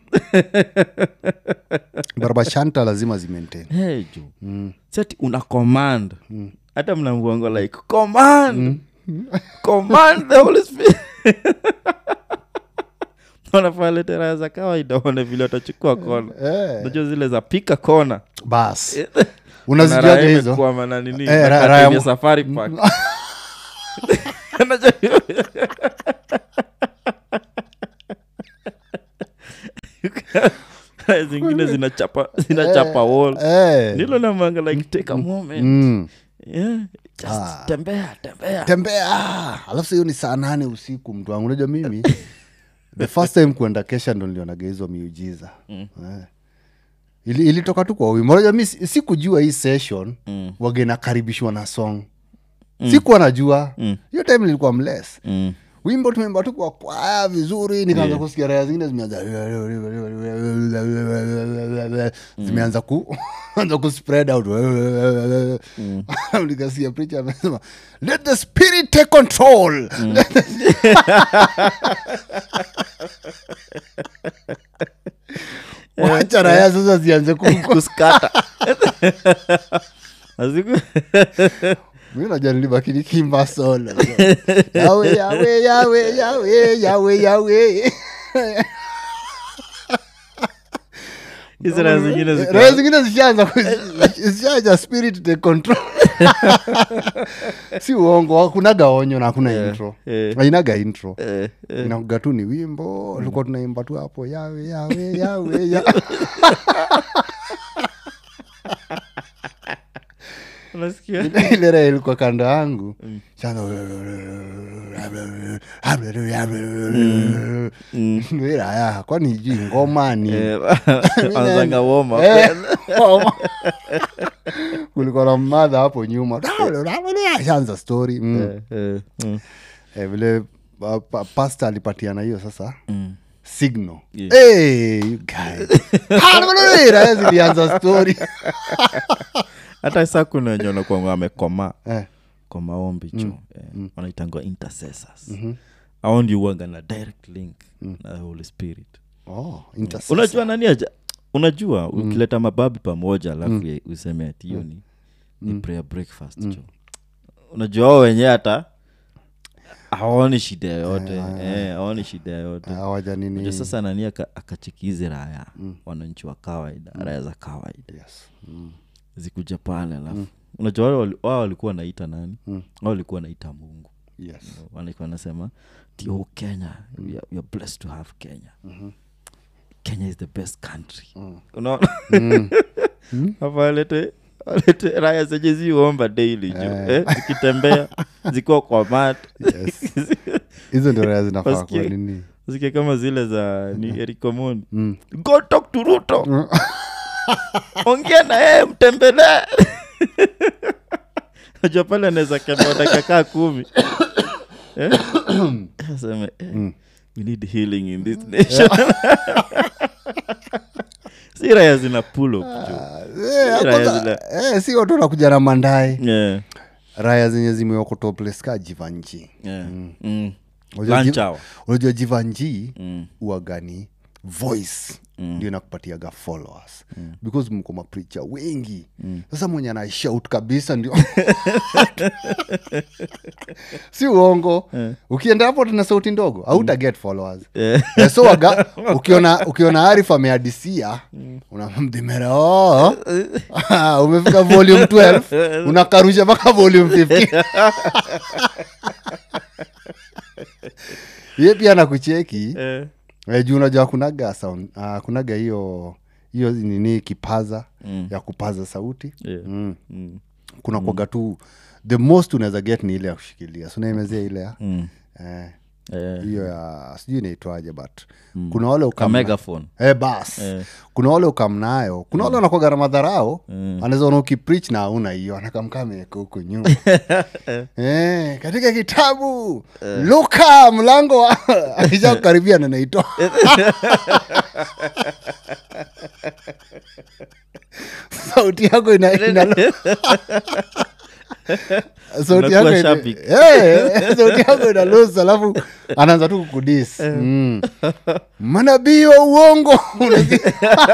[SPEAKER 1] barbashanta lazima zimaintain
[SPEAKER 2] hey, juu mm. sati una command hata mnambuango like command command the holy spirit wanafaa lete raha za kawaida one vile watachukua kona
[SPEAKER 1] Eh.
[SPEAKER 2] najua zile za pika kona
[SPEAKER 1] bas
[SPEAKER 2] Na raha
[SPEAKER 1] unazijuaje hizo
[SPEAKER 2] imekwama na nini
[SPEAKER 1] Eh, ra-
[SPEAKER 2] na
[SPEAKER 1] raha ya
[SPEAKER 2] kati ya
[SPEAKER 1] mu-
[SPEAKER 2] safari park Unajua hiyo? Raha zingine zinachapa zinachapa wall
[SPEAKER 1] Eh.
[SPEAKER 2] nilo namanga like take a moment
[SPEAKER 1] Mm.
[SPEAKER 2] yeah. just
[SPEAKER 1] Ah.
[SPEAKER 2] tembea tembea
[SPEAKER 1] tembea alafu sa hiyo ni saa nane usiku mtu wangu unajua mimi the first time kuenda kesha ndo nilionaga hizo miujiza eh. Ili, ilitoka tu kwa wimbo unajua mi si- sikujua hii session mm. wagenakaribishwa na song mm. sikuwa najua hiyo time nilikuwa mles
[SPEAKER 2] mm.
[SPEAKER 1] wimbo tumeimba tu kwa kwaya vizuri nikaanza
[SPEAKER 2] Yeah.
[SPEAKER 1] kusikia raya zingine zimeanza zimeanza ku anza ku spread out nikasikia preacher amesema let the spirit take control Let the- wacha raya sasa zianze ku
[SPEAKER 2] kuskata Aziku-
[SPEAKER 1] mi najua nilibaki nikimba solo yawe yawe yawe yawe yawe yawe
[SPEAKER 2] hizi raha zingine zika-
[SPEAKER 1] raya zingine zishaanza ku- zishaja spirit take control si uongo hakunaga onyo na hakuna
[SPEAKER 2] Yeah,
[SPEAKER 1] intro
[SPEAKER 2] yeah.
[SPEAKER 1] ainaga intro
[SPEAKER 2] Eh, eh.
[SPEAKER 1] inakuga tu ni wimbo tulikuwa tunaimba tu hapo yawe yawe yawe ya
[SPEAKER 2] unasikia
[SPEAKER 1] ile raha ilikuwa kando yangu Shaanza, Ndio raya kwani ijui ngoma ni
[SPEAKER 2] Eh, anzanga warm up.
[SPEAKER 1] Eh, kulikuwa na mmadha hapo nyuma shanza story mm.
[SPEAKER 2] Eh, eh, mm,
[SPEAKER 1] eh, vile pa, pa, pasta alipatiana hiyo sasa
[SPEAKER 2] mm,
[SPEAKER 1] signal
[SPEAKER 2] Yeah.
[SPEAKER 1] hey, you guys. Ah, no, no, no, raya zilianza story
[SPEAKER 2] hata sa kuna wenye wanakuanga wamekoma
[SPEAKER 1] Eh,
[SPEAKER 2] kwa maombi cho eh, wanaitangwa intercessors au ndio uwaga na direct link na the holy spirit
[SPEAKER 1] oh, intercessor.
[SPEAKER 2] unajua nani aja unajua ukileta mababi pamoja alafu ye- useme ati hiyo ni, ni prayer breakfast cho unajua wao wenyewe hata hawaoni shida yoyote eh, hawaoni shida yoyote
[SPEAKER 1] hawaja nini
[SPEAKER 2] Unajua sasa nani aka- akachikizi raya wananchi wa kawaida raya za kawaida
[SPEAKER 1] yes. mm.
[SPEAKER 2] zikuja pale alafu unajua wale wali- wao walikuwa wanaita nani wao walikuwa wanaita mungu
[SPEAKER 1] yes.
[SPEAKER 2] walikuwa wanasema ti oh kenya we are, we are blessed to have kenya kenya is the best country unaona hapa walete walete raya zenye ziomba daily jo eh, zikitembea zikiwa kwa mat
[SPEAKER 1] Yes. hizo ndio raya zinafaa
[SPEAKER 2] Wasikie.
[SPEAKER 1] kuwa nini
[SPEAKER 2] zikie kama zile za ni erikomoni go talk to ruto ongea na yeye mtembelee najua pale anaweza kemea dakika kaa kumi Eh? aseme eh, we need healing in this nation si raya zina pull up jo
[SPEAKER 1] Eh,
[SPEAKER 2] Raya
[SPEAKER 1] kwanza-
[SPEAKER 2] zile-
[SPEAKER 1] eh, si watu wanakuja na mandae
[SPEAKER 2] yeah,
[SPEAKER 1] raya zenye zimeokotopleska jivanji
[SPEAKER 2] yeah. Mm.
[SPEAKER 1] Unajua
[SPEAKER 2] Lunch
[SPEAKER 1] ji-
[SPEAKER 2] hour.
[SPEAKER 1] unajua jivanji
[SPEAKER 2] Mm.
[SPEAKER 1] uagani voice ndio inakupatiaga followers because mko mapricha wengi sasa mwenye anashout kabisa ndio si uongo ukienda hapo tuna sauti ndogo auta get followers
[SPEAKER 2] Eh.
[SPEAKER 1] Eh, so waga, ukiona ukiona arif ameadisia unamdhimera oh. umefika volume 12 unakarusha mpaka volume 15 ye pia nakucheki
[SPEAKER 2] Eh.
[SPEAKER 1] Eh, juu unajua kunaga sound uh, kunaga hiyo hiyo nini kipaza
[SPEAKER 2] Mm.
[SPEAKER 1] ya kupaza sauti
[SPEAKER 2] Yeah.
[SPEAKER 1] mm.
[SPEAKER 2] Mm.
[SPEAKER 1] kuna kwaga tu the most unaweza get ni ile ya kushikilia sunaimezia ile ya
[SPEAKER 2] Mm.
[SPEAKER 1] eh,
[SPEAKER 2] Eh.
[SPEAKER 1] hiyo ya sijui inaitwaje but kuna wale
[SPEAKER 2] Ka
[SPEAKER 1] ukam
[SPEAKER 2] megaphone
[SPEAKER 1] eh, bas
[SPEAKER 2] Eh.
[SPEAKER 1] kuna wale ukamnayo kuna wale wanakwaga na madharao
[SPEAKER 2] Mm.
[SPEAKER 1] anaweza ona ukiprich na auna hiyo anakamkameka huko nyuma eh, katika kitabu luka mlango wa akisha kukaribia na naitoa sauti yako ina, ina sauti yako
[SPEAKER 2] Unakuwa
[SPEAKER 1] ina,
[SPEAKER 2] shabiki.
[SPEAKER 1] Eh, sauti yako ina lose alafu anaanza tu kukudis mm. manabii wa uongo Unasikia?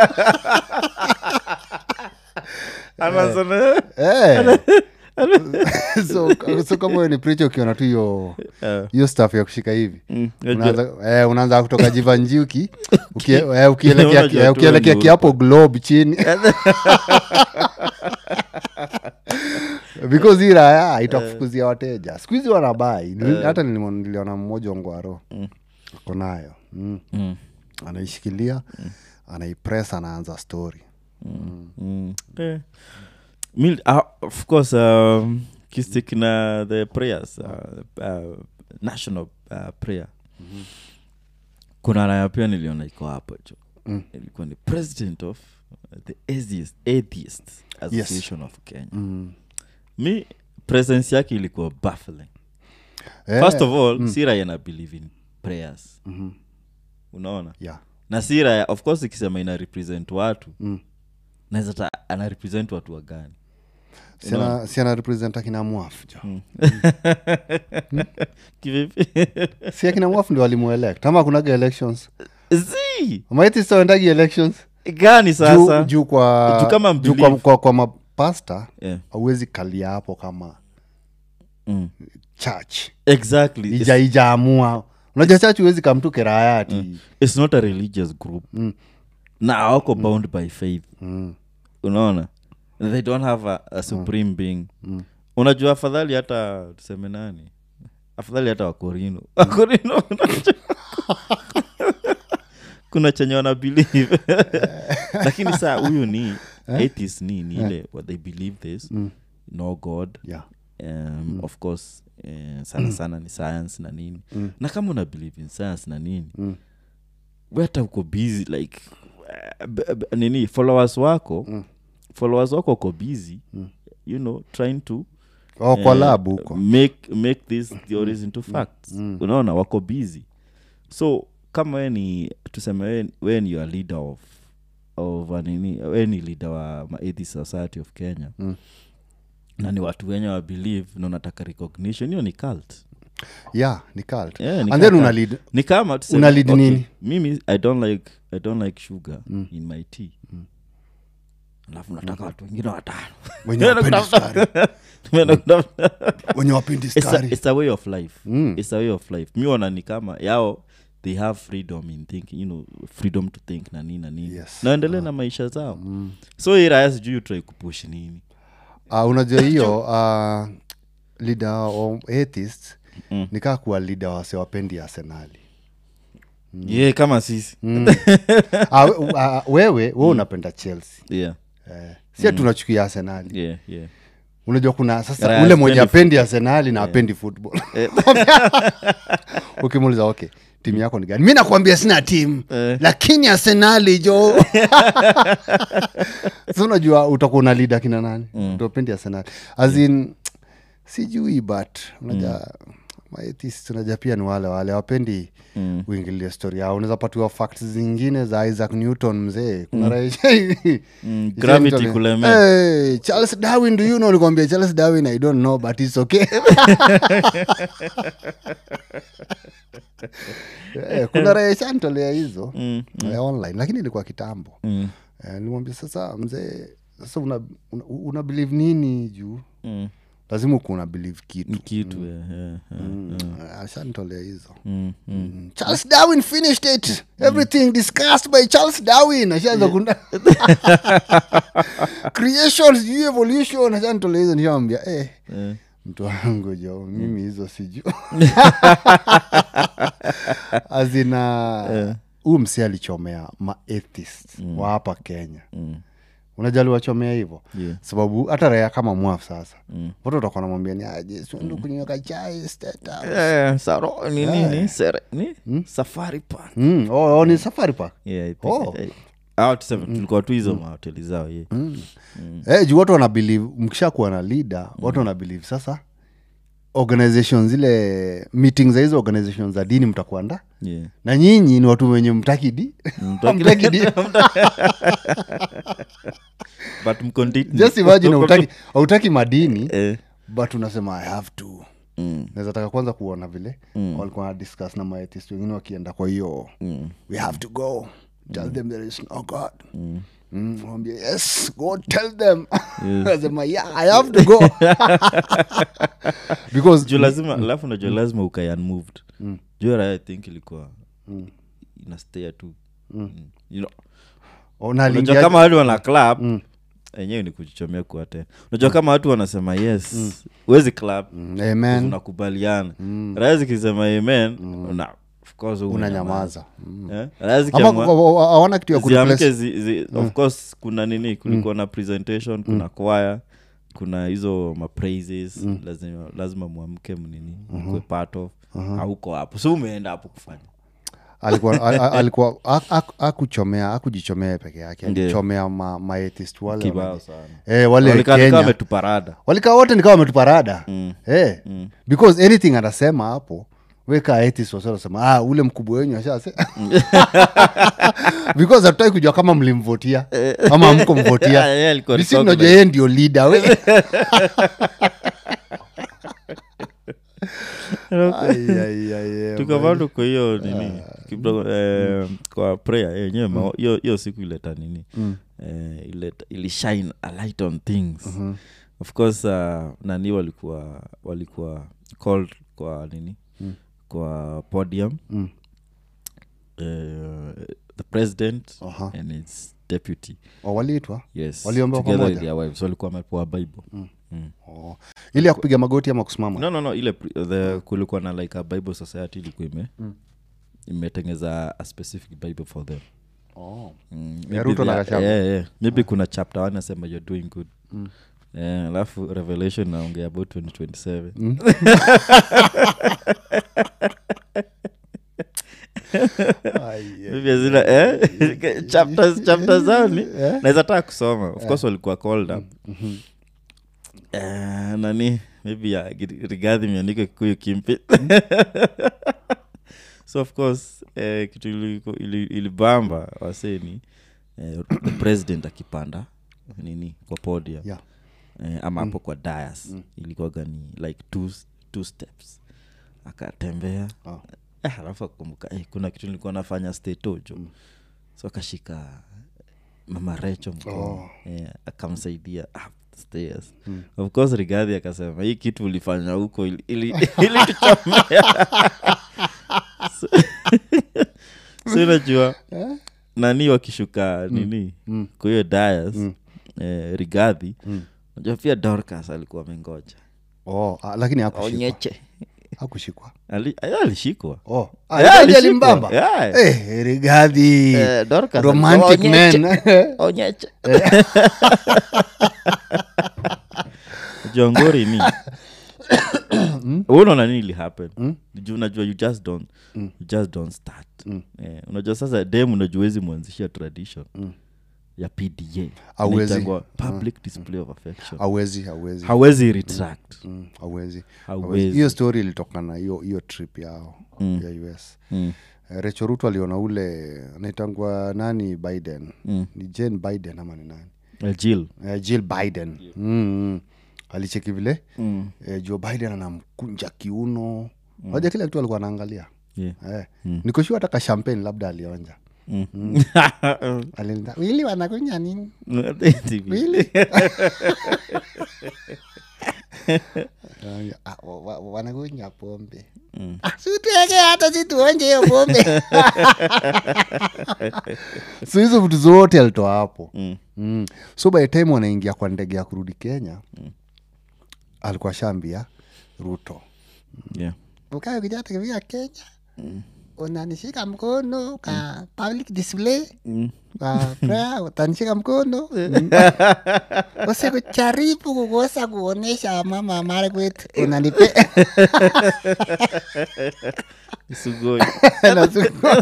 [SPEAKER 2] Anasema,
[SPEAKER 1] Eh. so, so kama wewe ni preacher ukiona tu hiyo
[SPEAKER 2] eh,
[SPEAKER 1] hiyo staff ya kushika hivi
[SPEAKER 2] mm, unajua-
[SPEAKER 1] unaanza eh, unaanza kutoka jivanjiuki ukie, eh, ukielekea
[SPEAKER 2] Unajua
[SPEAKER 1] eh,
[SPEAKER 2] tu
[SPEAKER 1] ukielekea
[SPEAKER 2] ni
[SPEAKER 1] kiapo globe chini because hii raya itakufukuzia wateja siku hizi wanabai Nili- hata nilimo- niliona mmoja ongwaro ako nayo mm.
[SPEAKER 2] Mm,
[SPEAKER 1] anaishikilia anaipress anaanza story
[SPEAKER 2] mm. Eh. Mi- ah, of course um, kistik na the prayers uh, uh, national uh, prayer kuna raya pia niliona iko hapo jo
[SPEAKER 1] Mm.
[SPEAKER 2] ilikuwa ni president of the atheist, atheist association of kenya
[SPEAKER 1] mm.
[SPEAKER 2] mi presence yake ilikuwa baffling
[SPEAKER 1] Eh,
[SPEAKER 2] first of all si raya na believe in prayers
[SPEAKER 1] mhm.
[SPEAKER 2] unaona
[SPEAKER 1] yeah.
[SPEAKER 2] na si raya of course ikisema ina represent watu
[SPEAKER 1] mm.
[SPEAKER 2] naweza ta ana represent watu wa gani
[SPEAKER 1] siana siana represent akina mwafu jo
[SPEAKER 2] kivipi
[SPEAKER 1] si akina mwafu ndio walimuelect ama kunaga elections
[SPEAKER 2] zi
[SPEAKER 1] maitisaendagi elections
[SPEAKER 2] gani
[SPEAKER 1] juu,
[SPEAKER 2] sasa
[SPEAKER 1] juu kwa
[SPEAKER 2] Juu kama
[SPEAKER 1] juu kwa,
[SPEAKER 2] mbelieve.
[SPEAKER 1] kwa, kwa mapasta
[SPEAKER 2] yeah.
[SPEAKER 1] auwezi kalia hapo kama
[SPEAKER 2] mm.
[SPEAKER 1] church
[SPEAKER 2] exactly it's,
[SPEAKER 1] ija ijaamua unajua church huwezi kamtu keraya ati
[SPEAKER 2] it's not a religious group
[SPEAKER 1] Mm.
[SPEAKER 2] na awako bound by faith
[SPEAKER 1] mm.
[SPEAKER 2] unaona they don't have a, a supreme being unajua afadhali hata tuseme nani afadhali hata wakorino wakorino unajua- kuna chenye wana believe lakini saa huyu ni atheist ni ni ile what they believe this no god
[SPEAKER 1] yeah.
[SPEAKER 2] um, of course eh, sana sana ni science na nini na kama una believe in science na nini
[SPEAKER 1] Mm.
[SPEAKER 2] we hata uko busy like eh, b- b- nini followers wako
[SPEAKER 1] Mm.
[SPEAKER 2] followers wako uko busy you know trying to
[SPEAKER 1] oh, kwa
[SPEAKER 2] eh,
[SPEAKER 1] lab huko
[SPEAKER 2] make make these theories into facts unaona wako busy so kama we ni tuseme we, we ni your leader of of a nini we ni leader wa ma atheist society of kenya
[SPEAKER 1] Mm.
[SPEAKER 2] na ni watu wenye wa believe na unataka recognition hiyo ni cult
[SPEAKER 1] yeah ni cult
[SPEAKER 2] Yeah, ni
[SPEAKER 1] and then
[SPEAKER 2] cult.
[SPEAKER 1] una lead
[SPEAKER 2] ni kama tuseme,
[SPEAKER 1] Una lead nini?
[SPEAKER 2] mimi i don't like i don't like sugar in my tea alafu nataka watu wengine watano
[SPEAKER 1] wenye wapendi sukari
[SPEAKER 2] Tumeenda kutafuta-
[SPEAKER 1] wenye wapendi
[SPEAKER 2] it's a,
[SPEAKER 1] sukari
[SPEAKER 2] it's a way of life
[SPEAKER 1] Mm.
[SPEAKER 2] it's a way of life mi ona ni kama yao they have freedom in thinking you know freedom to think na nini na nini
[SPEAKER 1] Yes.
[SPEAKER 2] naendelee na maisha zao so hii raya sijui utrai kupush nini
[SPEAKER 1] uh, unajua hiyo uh, leader wa atheist
[SPEAKER 2] Mm.
[SPEAKER 1] nikaa kuwa leader wase wapendi arsenali
[SPEAKER 2] ye yeah, kama sisi
[SPEAKER 1] mm. uh, uh, wewe we unapenda chelsea
[SPEAKER 2] yeah
[SPEAKER 1] eh, si mm. tunachukia arsenali
[SPEAKER 2] yeah yeah
[SPEAKER 1] unajua kuna sasa
[SPEAKER 2] Raya
[SPEAKER 1] ule mwenye
[SPEAKER 2] hapendi
[SPEAKER 1] apendi arsenali na apendi football ukimuuliza okay timu yako ni gani mi nakwambia sina timu
[SPEAKER 2] Eh.
[SPEAKER 1] lakini arsenali jo sa unajua utakuwa una lida kina nani mm. utapendi arsenali asin sijui but unajua maetis unajua pia ni wale wale wapendi
[SPEAKER 2] Mm.
[SPEAKER 1] uingilia story yao unaweza patiwa facts zingine za isaac newton mzee kuna mm.
[SPEAKER 2] Mm, gravity kulemea.
[SPEAKER 1] hey, charles darwin do you know nikwambia charles darwin i don't know but its okay Eh, kuna raia shantolea hizo
[SPEAKER 2] Mm,
[SPEAKER 1] eh, online lakini ilikuwa kitambo
[SPEAKER 2] mm,
[SPEAKER 1] Eh, nilimwambia sasa mzee sasa una, una, una believe nini juu
[SPEAKER 2] mm.
[SPEAKER 1] lazima uku una believe
[SPEAKER 2] ni
[SPEAKER 1] kitu
[SPEAKER 2] kitu yeah, yeah, yeah.
[SPEAKER 1] Mm, ashantolea hizo
[SPEAKER 2] Mm, mm.
[SPEAKER 1] Mm. charles darwin finished it everything discussed by charles darwin ashaanza kuna creation sijui evolution ashantolea hizo nishamwambia eh,
[SPEAKER 2] Eh.
[SPEAKER 1] mtu wangu jo mimi hizo siju azina huu msi alichomea maathist mm. wa hapa kenya
[SPEAKER 2] Mm.
[SPEAKER 1] unajali wachomea hivyo
[SPEAKER 2] Yeah.
[SPEAKER 1] sababu hata raya kama mwaf sasa
[SPEAKER 2] Mm.
[SPEAKER 1] watu watakuwa namwambia ni aje siundu kunyweka chai State House."
[SPEAKER 2] Eh, saro ni nini Sere- ni safari park
[SPEAKER 1] Mm, oh, oh, ni safari park
[SPEAKER 2] yeah, I think,
[SPEAKER 1] Oh.
[SPEAKER 2] eh, ah, tuseme, tulikuwa tu hizo mahoteli zao ye
[SPEAKER 1] eh, juu watu wana believe mkisha kuwa na leader watu wana believe sasa organization zile meeting za hizo organization za dini mtakuwa nda
[SPEAKER 2] yeah.
[SPEAKER 1] na nyinyi ni watu wenye mtaki di
[SPEAKER 2] Mtaki-
[SPEAKER 1] Mtaki di
[SPEAKER 2] but mkondit
[SPEAKER 1] just imagine hautaki- hautaki madini
[SPEAKER 2] eh,
[SPEAKER 1] but unasema i have to
[SPEAKER 2] mm,
[SPEAKER 1] naweza taka kwanza kuona vile walikuwa na discuss na maetist wengine wakienda kwa hiyo
[SPEAKER 2] mm,
[SPEAKER 1] we have to go tell them there is no god Mm, wambia yes go tell them nasema yeah i have to go because
[SPEAKER 2] juu lazima alafu najua lazima ukae unmoved juu raya i think ilikuwa inastea tu Mm. You know,
[SPEAKER 1] oh, na
[SPEAKER 2] unajua
[SPEAKER 1] aliingia-
[SPEAKER 2] kama watu wana club enyewe ni kujichomea kuate unajua kama watu wanasema yes huwezi club
[SPEAKER 1] Mm, amen
[SPEAKER 2] unakubaliana raya zikisema amen una of course
[SPEAKER 1] unanyamaza
[SPEAKER 2] Eh? Raya
[SPEAKER 1] ama
[SPEAKER 2] zikiamua-
[SPEAKER 1] awana kitu ya
[SPEAKER 2] ziamke
[SPEAKER 1] kureplace
[SPEAKER 2] zi, zi, of course kuna nini kulikuwa na presentation kuna kwaya kuna hizo mapraises lazima, lazima mwamke mnini mkwe part of auko hapo so umeenda hapo kufanya
[SPEAKER 1] alikuwa a- a- alikuwa ak- ak- akuchomea akujichomea peke yake
[SPEAKER 2] Ndiyo.
[SPEAKER 1] alichomea ma, maetist wale
[SPEAKER 2] kibao
[SPEAKER 1] wale-
[SPEAKER 2] sana
[SPEAKER 1] eh, wale
[SPEAKER 2] Walikaa ni kama
[SPEAKER 1] kenya
[SPEAKER 2] wametuparada
[SPEAKER 1] walikaa wote nikawa wametuparada mm. eh, mm. because anything anasema hapo weka atheist wasa wanasema ah, ule mkubwa wenyu ashase because hatutaki kujua kama mlimvotia ama mko mvotia
[SPEAKER 2] Yeah, alikuwa
[SPEAKER 1] Sisi
[SPEAKER 2] recognized.
[SPEAKER 1] tunajua yeye ndio leader we Ai, ai, ai, ai,
[SPEAKER 2] tukavaa tuko hiyo nini kidogo eh, kwa prayer yenyewe mao- hiyo hiyo siku ileta nini eh, ileta ilishine a light on things of course uh, nani walikuwa walikuwa called kwa nini kwa podium
[SPEAKER 1] Mm.
[SPEAKER 2] eh, the president
[SPEAKER 1] Aha.
[SPEAKER 2] and its deputy
[SPEAKER 1] Oh, waliitwa
[SPEAKER 2] yes
[SPEAKER 1] Waliombewa
[SPEAKER 2] together with
[SPEAKER 1] pamoja?
[SPEAKER 2] their wives walikuwa wamepewa bible Mm.
[SPEAKER 1] oh. ili ya kupiga magoti ama kusimama
[SPEAKER 2] no no no ile pri- the kulikuwa na like a bible society ilikuwa ime imetengeza a specific bible for them
[SPEAKER 1] oh.
[SPEAKER 2] Mm,
[SPEAKER 1] Ya
[SPEAKER 2] maybe
[SPEAKER 1] Ruto na
[SPEAKER 2] they are-
[SPEAKER 1] Gachagua.
[SPEAKER 2] yeah, yeah. maybe kuna chapter one nasema you're doing good Eh, alafu revelation naongea about 2027 maybe hazina eh? chapters chapters zao ni naweza taka kusoma of course walikuwa called up Eh, nani maybe ya rigadhi miandike kikuyu kimpi so of course eh, kitu iliko- ili- ilibamba waseni eh, the president akipanda nini kwa podia
[SPEAKER 1] Yeah.
[SPEAKER 2] eh, ama hapo kwa dias mm. ilikuwaga ni like two, two steps akatembea
[SPEAKER 1] Oh.
[SPEAKER 2] eh, alafu akumbuka eh, kuna kitu nilikuwa nafanya stetojo mm. so akashika mama recho mkono
[SPEAKER 1] Oh.
[SPEAKER 2] eh, akamsaidia up the stairs mm. of course rigadhi akasema hii kitu ulifanya huko ili, ili, ili tuchomea so, so unajua nani wakishuka nini
[SPEAKER 1] Mm.
[SPEAKER 2] kwa hiyo dias
[SPEAKER 1] Mm.
[SPEAKER 2] eh, rigadhi
[SPEAKER 1] Mm.
[SPEAKER 2] najua pia dorcas alikuwa amengoja
[SPEAKER 1] oh, ah, lakini hakushikwa
[SPEAKER 2] onyeche
[SPEAKER 1] hakushikwa
[SPEAKER 2] Ali- eh, alishikwa
[SPEAKER 1] oh.
[SPEAKER 2] Yeah,
[SPEAKER 1] ah, Rigathi
[SPEAKER 2] alishikwa.
[SPEAKER 1] alimbamba
[SPEAKER 2] Yeah.
[SPEAKER 1] Eh, rigadhi
[SPEAKER 2] Eh, Dorcas
[SPEAKER 1] romantic
[SPEAKER 2] alikuwa
[SPEAKER 1] man
[SPEAKER 2] onyeche jongori ni unaona nini ili happen juu unajua you just don't you just don't start eh, unajua sasa dem unajua wezi mwanzishia tradition ya pda
[SPEAKER 1] Hauwezi.
[SPEAKER 2] Inaitangwa public display of affection
[SPEAKER 1] awezi awezi
[SPEAKER 2] hawezi retract
[SPEAKER 1] Mm, hawezi
[SPEAKER 2] Hawezi.
[SPEAKER 1] Hawezi. hiyo story ilitokana na hiyo hiyo trip yao ya us
[SPEAKER 2] Mm.
[SPEAKER 1] Eh, Rachel Ruto aliona ule anaitangwa nani biden ni jane biden ama ni nani
[SPEAKER 2] Eh, jill
[SPEAKER 1] uh, jill biden mm, mm. alicheki vile mm. uh, joe biden anamkunja kiuno moja kila kitu alikuwa anaangalia
[SPEAKER 2] yeah.
[SPEAKER 1] eh. nikoshua hata kashampeni labda alionja Alinda, wili wanakunya nini wili Ah, wa- wa- wanakunya pombe Ah, situeke hata situonje hiyo pombe so hizo vitu zote alitoa hapo
[SPEAKER 2] Mm.
[SPEAKER 1] mm. so by the time wanaingia kwa ndege ya kurudi kenya alikuwa shambia ruto
[SPEAKER 2] yeah.
[SPEAKER 1] ukae ukija tukifika kenya unanishika mkono ka public display kwa prayer utanishika mkono usikujaribu kukosa kuonesha mama Margaret unanipe
[SPEAKER 2] Sugoi.
[SPEAKER 1] Nasuku-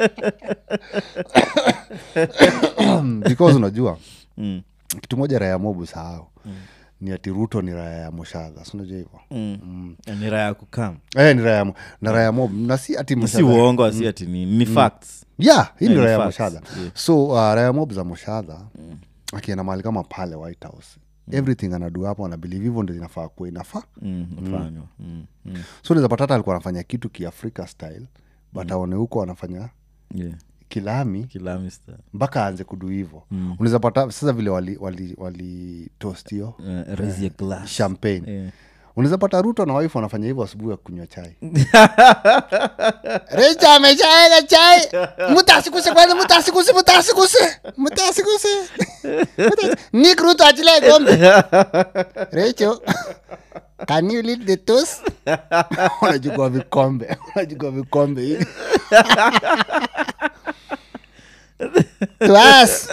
[SPEAKER 1] because unajua
[SPEAKER 2] Mm.
[SPEAKER 1] kitu moja raya mobu sahau ni ati ruto ni raya ya moshadha sinajua hivo
[SPEAKER 2] Mm. ni raha ya kukam
[SPEAKER 1] eh, ni raya mo- na raya mob na si ati
[SPEAKER 2] si
[SPEAKER 1] Moshadha-
[SPEAKER 2] uongo si ati ni, ni facts
[SPEAKER 1] yeah hii ni
[SPEAKER 2] Yeah, ni
[SPEAKER 1] raya ya
[SPEAKER 2] facts,
[SPEAKER 1] moshadha
[SPEAKER 2] yeah.
[SPEAKER 1] so uh, raya mob za moshadha akienda mahali kama pale white house everything anadu hapo anabelieve hivyo ndo inafaa kuwa inafaa
[SPEAKER 2] mm, mfanywa mm. mm.
[SPEAKER 1] so naweza pata hata alikuwa anafanya kitu kiafrika style but aone huko anafanya
[SPEAKER 2] yeah.
[SPEAKER 1] kilami
[SPEAKER 2] kilamista
[SPEAKER 1] mpaka aanze kudu hivo mm. unaweza pata sasa vile wali, wali, wali toast hiyo
[SPEAKER 2] uh, raise your glass
[SPEAKER 1] champagne
[SPEAKER 2] yeah.
[SPEAKER 1] unaweza pata ruto na wife wanafanya hivyo asubuhi ya kunywa chai richa ameshaeka chai mutasikuse kwanza mutasikuse mutasikuse mutasikuse Muta- nik ruto achilie gombe recho can you lead the toast unachukua vikombe unachukua vikombe hivi to us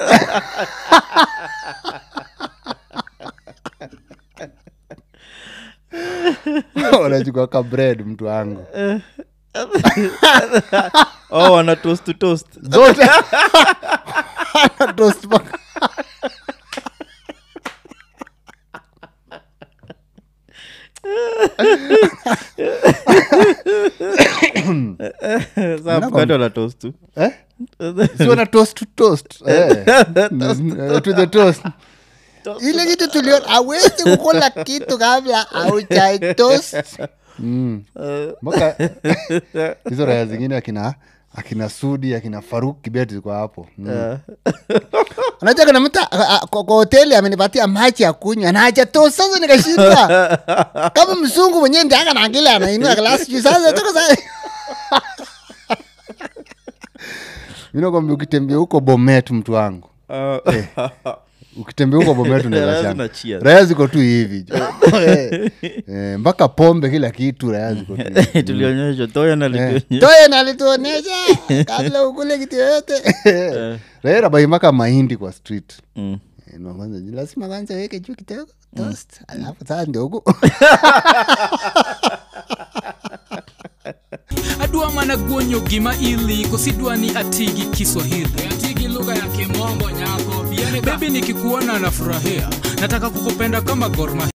[SPEAKER 1] unachukua ka bread mtu wangu
[SPEAKER 2] oh wana toast to toast
[SPEAKER 1] zote toast mpaka
[SPEAKER 2] Sasa mkate wana toast tu
[SPEAKER 1] eh? si wana toast to toast eh. Eh, to the toast ile kitu tuliona awezi kukula kitu kabla auchai toast Mm. mpaka hizo raya zingine akina akina sudi akina faruk kibet ziko hapo mm. unajua kuna mtu a- a- kwa kwa hoteli amenipatia maji ya kunywa na hajatoa sasa nikashinda kama mzungu mwenyewe ndi aka naangile anainua glasi juu sasa toka sasa minakwambia ukitembea huko bomet mtu wangu ukitembea huko bomet
[SPEAKER 2] Raya
[SPEAKER 1] unaweza
[SPEAKER 2] zina
[SPEAKER 1] shanga.
[SPEAKER 2] cheers.
[SPEAKER 1] raya ziko tu hivi jo. Eh, eh, mpaka pombe kila kitu raya ziko tu hivi.
[SPEAKER 2] tulionyeshwa toya
[SPEAKER 1] Eh,
[SPEAKER 2] nalituonyesha
[SPEAKER 1] toye nalituonesha kabla ukule kitu yoyote raya rabai mpaka mahindi kwa street
[SPEAKER 2] Mm.
[SPEAKER 1] Eh, na kwanza ji- lazima kwanza weke juu kidogo toast alafu saa ndio huku
[SPEAKER 3] adwa mana guonyo gima ili kosidwa ni atigi kiswahili atigi lugha ya kimombo nyako bebi nikikuona nafurahia nataka kukupenda kama gorma